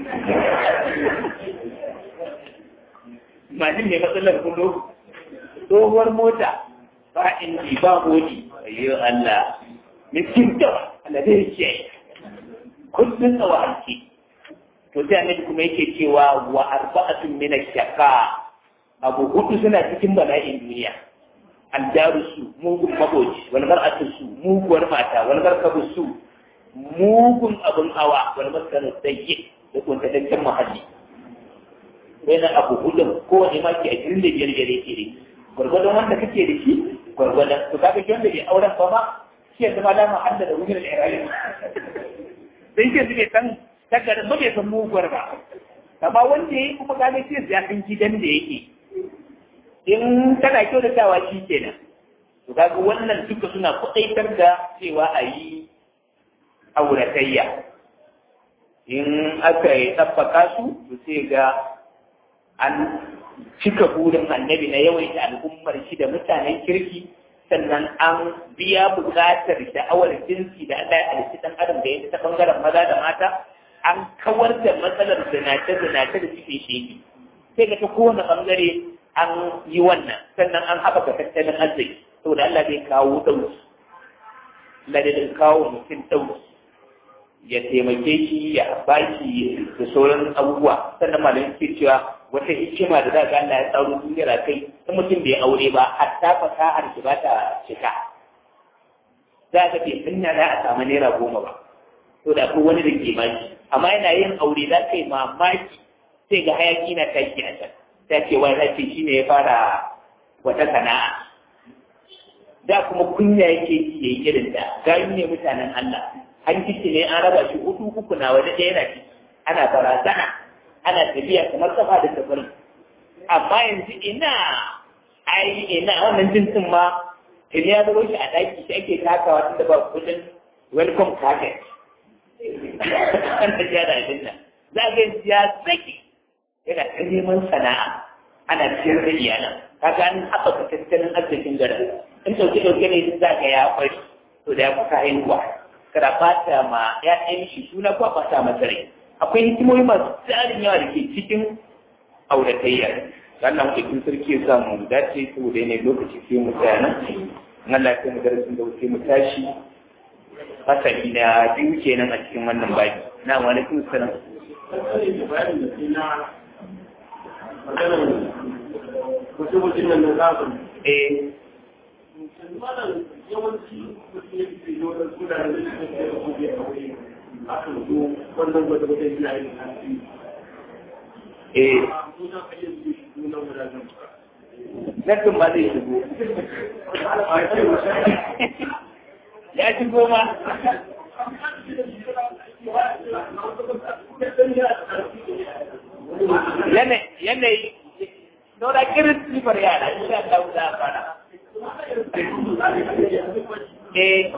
mashin mai matsalar kudu tsohuwar mota ba inji ba modi ayyo Allah miskin ta Allah zai ce kullun tsawa hanci to sai annabi kuma yake cewa wa arba'atun min ash-shaqa abu hudu suna cikin bala'in duniya aljaru su mugun maboci wal mar'atu su muguwar mata wal markabu su mugun abun hawa wal maskanu sayyi da kuntataccen muhalli na abu hudun kowane ma ke ashirin da biyar gare ke ne gwargwadon wanda kake da shi gwargwadon to kaga shi wanda bai auren ba ma shi yanzu ma dama hadda da wurin al'irayi sai ke su bai san tagarin ba bai san muguwar ba amma wanda ya yi kuma kaga shi ya san gidan da yake in tana kyau da tawa shi kenan to kaga wannan duka suna kuɗaitar da cewa a yi auratayya in aka yi tsaffaka su to sai ga an cika burin annabi na yawaita al'ummar shi da mutanen kirki sannan an biya buƙatar sha'awar jinsi da Allah ya halitta ɗan adam da ya ta ɓangaren maza da mata an kawar da matsalar zinace-zinace da suke shege sai ga ta kowane ɓangare an yi wannan sannan an haɓaka tattalin arziki saboda Allah zai kawo ɗauki Allah zai kawo mutum ɗauki ya taimake shi ya baki da sauran abubuwa sannan malamin ke cewa wata hikima da za ga Allah ya tsaro duniyar kai in mutum bai aure ba hatta fasahar shi ba ta cika za ka bai sanya za a samu naira goma ba to da ko wani da ke maki amma yana yin aure za ka yi mamaki sai ga hayaki na tashi a can ta ce wani rafi shi ne ya fara wata sana'a da kuma kunya yake ji ya yi irin da gayu ne mutanen Allah an kici ne an raba shi hudu uku na waje ɗaya na ciki ana barazana ana tafiya kamar kafa da tafarin amma yanzu ina ai ina wannan jinsin ma tuni ya zaro shi a ɗaki shi ake takawa tun da ba kudin welcome target an tafiya da abin nan za ga ya zaki yana ta neman sana'a ana ciyar da iyalan kaga an haɓaka tattalin arzikin garin in ɗauke ɗauke ne za ga ya kwari to da ya kuka haihuwa kada fata ma ya ɗan shi suna ko fata masa rai akwai hikimomi masu tsarin yawa da ke cikin auratayya wannan mutum sarki ya samu dace saboda ne lokaci sai mu tsaya nan Allah ya mu darasin da wuce mu tashi fasali na biyu kenan a cikin wannan baki na wa alaikum salam mutum nan na zafin eh malam yawanci mutum ya fi yi wani suna da zai fi da gobe a wuri a kan zo wannan gwada gwada yana yin hanci eh a muna kayyar zai shi nuna wadajen ba nan ma zai shigo ya shigo ma yanayi nora kirin sifar yara insha Allah za a fara eh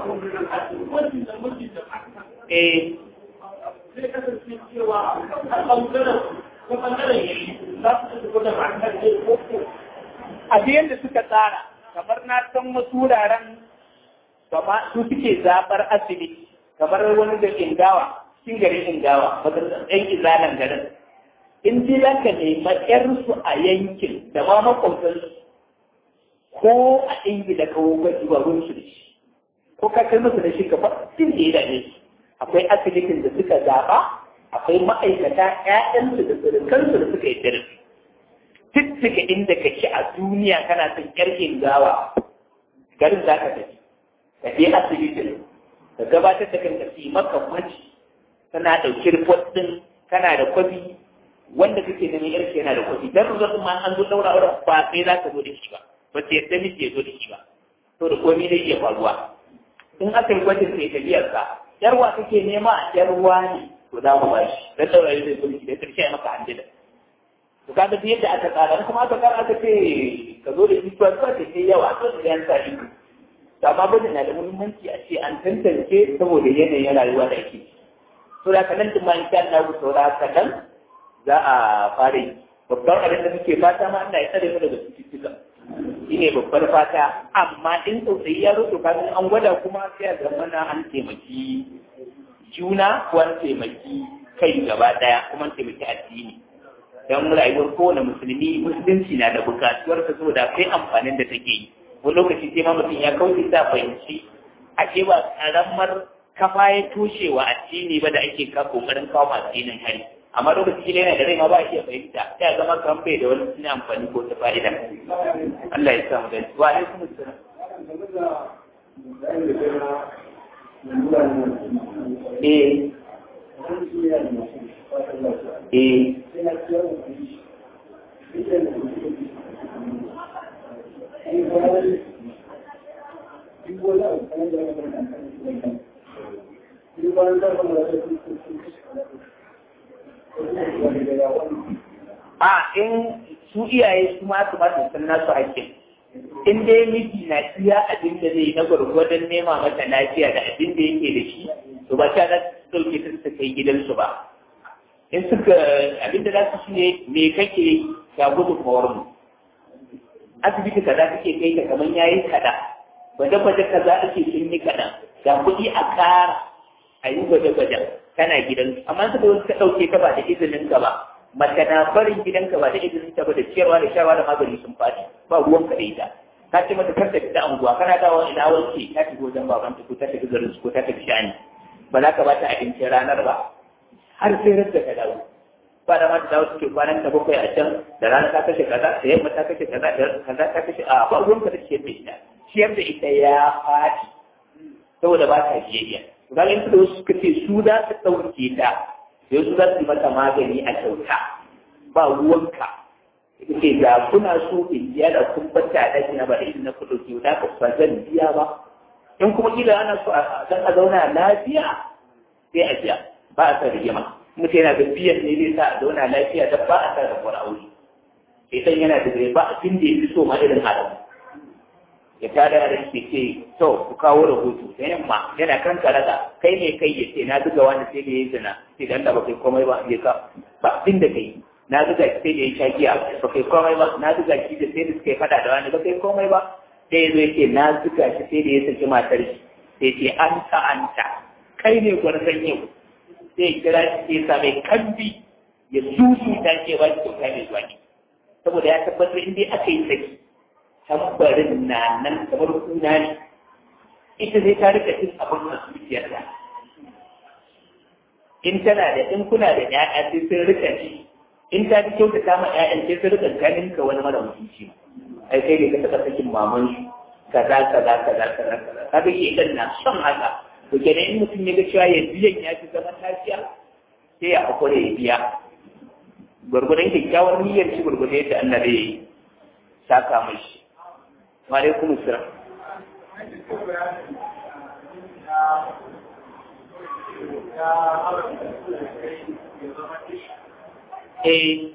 eh zai kasance cewa a ɓangaren ko ɓangaren yayi za su ci gaba da ma'anar da ko a yadda suka tsara kamar na san wasu wuraren kama su suke zaɓar asibiti kamar wani da ingawa cikin garin ingawa wata ɗan izalan garin in ji za ka nema ƴarsu a yankin da ma makwabtansu ko a ingila ka gwaji ba ruwan su da shi ko ka kai musu da shi ka fasin da ya dame su akwai asibitin da suka zaɓa akwai ma'aikata ƴaƴansu da surukansu da suka yi darasi tuttuka inda ka ci a duniya kana son ƙarfin gawa garin za ka tafi ka je asibitin ka gabatar da kanka su yi maka gwaji kana ɗauki report ɗin kana da kwafi wanda kake neman yarki yana da kwafi dan result ma an zo daura auren ba sai za ka zo da shi ba ba sai yadda miji ya zo da shi ba to da komai zai iya faruwa in aka yi gwajin sai tafiyar ka yarwa kake nema a yarwa ne to za mu bashi dan daura zai zo da shi da karshe ya maka handila to kaga duk yadda aka tsara kuma aka tsara aka ce ka zo da isuwa zuwa ta ce yawa to da yan sa ido to amma bane na da muhimmanci a ce an tantance saboda yanayin rayuwa da ake to da kanan din ma insha Allah ku saura kadan za a fara yi babban abin da muke fata ma Allah ya tsare mu daga cututtuka shine babbar fata amma in tsautsayi ya rufe kafin an gwada kuma sai a zama na an taimaki juna ko an taimaki kai gaba daya kuma an taimaki addini don rayuwar kowane musulmi musulunci na da bukatuwar ta saboda kai amfanin da take yi wani lokaci sai ma mutum ya kauce sa fahimci ake ba karamar kafa ya toshe wa addini ba da ake ka kokarin kawo masu addinin hari amma lokaci shi yana da rai ma ba a iya fahimta sai a zama kan bai da wani suna amfani ko ta fa'ida Allah ya sa mu gani wa alaikum assalam eh eh a in su iyaye su ma su masu san nasu hakkin in dai miji na iya abin da zai na gwargwadon nema mata lafiya da abin da yake da shi to ba ta za su ɗauke ta su kai gidansu ba in suka abin da za su shine me kake ga gudun mu asibiti kaza kake kai ka kamar yayi kada gwaje-gwaje kaza ake sun yi kaɗan ga kuɗi a ƙara a yi gwaje-gwaje kana gidan amma suka zo suka ɗauke ka ba da izinin ka ba mace na barin gidanka ba da izinin ta ba da ciyarwa da shawa da magani sun faɗi ba ruwan ka da ita ka ce mata kar ta fita anguwa kana dawo ina wanke ta tafi wajen baban ta ko ta tafi garin su ko ta tafi shani ba za ka ba ta abincin ranar ba har sai rasa ka dawo ba da ma ta dawo suke kwanan ta bakwai a can da rana ta kashe kaza da yamma ta kashe kaza da kaza ta kashe a ba ruwan ka da ciyar da ita ciyar da ita ya faɗi saboda ba ta biyayya ga in da suka ce su za su ɗauke ta sai su za su yi mata magani a kyauta ba ruwanka ita ce ga kuna so in biya da kun bata a ɗaki na ba da na kuɗo ke da ka ba zan biya ba in kuma kila ana so a zan a zauna lafiya sai a biya ba a sa rigima mutum yana da biyan ne zai sa a zauna lafiya da ba a sa rabuwar aure sai yana da ba abin da ya fi so ma irin halamu ya tada yaran ke ce to ku kawo rahoto da yamma yana kan karaga kai ne kai ya ce na zuga wani sai da ya zina sai da ba kai komai ba ya ka ba abin da kai na zuga shi sai da ya sha giya ba kai komai ba na zuga shi da sai da suka yi fada da wani ba kai komai ba sai ya zo ya ce na zuga shi sai da ya saki matar shi sai ce an ta an ta kai ne gwarzon yau sai ya kira shi sai ya sa mai kambi ya susu ta ce ba shi kyauta mai zuwa ne saboda ya tabbatar in dai aka yi saki tambarin na nan kamar kuna ne ita zai ta rika cin abin a zuciyar da in tana da in kuna da ƴaƴa sai sun rika ci in ta fi kyauta ta ma ƴaƴan sai sun rika ganin ka wani mara mutunci ai kai ne ka taɓa sakin maman su kaza kaza kaza kaza kaza kaga shedan na son haka to kenan in mutum ya ga cewa ya biyan ya fi zaman lafiya sai ya hakura ya biya gwargwadon kyakkyawar niyyar shi gwargwadon yadda Allah zai saka mashi wa alaikum assalam eh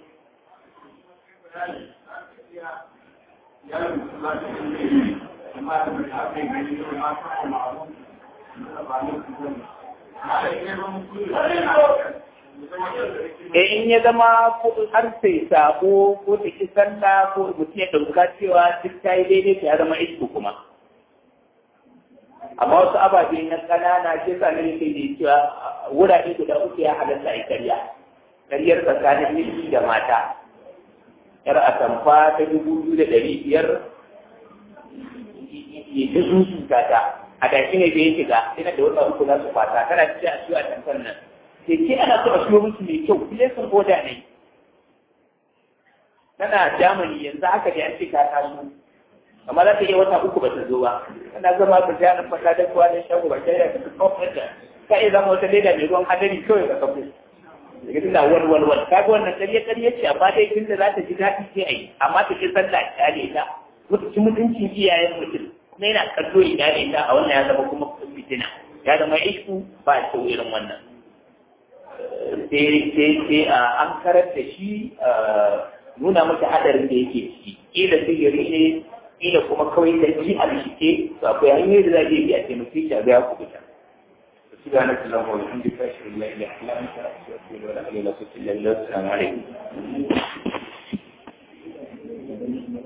e in ya zama har sai sabo ko ta ki sallah ko mutum ya dauka cewa duk ta yi daidai ta ya zama isku kuma amma wasu ababe na ƙanana ke sa ne ke da cewa wurare guda uku ya halatta a karya karyar tsakanin miji da mata yar atamfa ta dubu biyu da ɗari biyar ya ta zuzuta ta a tashi ne da ya shiga ina da wata uku za su fata tana cikin a ciwo a tamfan nan sai ke ana so a siyo musu mai kyau kuma sun oda ne tana jamani yanzu haka da an ce ta taso amma za ta iya wata uku ba ta zo ba tana zama ba ta yana fata da kowa da shago ba ta yi da ta kawo da ka iya zama wata leda mai ruwan hadari kawai ka kafa daga tana walwalwal ka ga wannan ƙarya ƙarya ce amma dai tunda za ta ji daɗi sai a yi amma ta ce sallah ta ne ta mutunci mutuncin iyayen mutum kuma yana kallo ina da ita a wannan ya zama kuma fitina ya zama isku ba a kyau irin wannan sai a an karar da shi nuna mata hadarin da yake ciki kila sihiri ne kila kuma kawai da ji a rishike to akwai hanyoyi da za a iya taimake shi a ga ya kubuta سبحانك اللهم وبحمدك اشهد ان لا اله الا انت استغفرك واتوب اليك السلام عليكم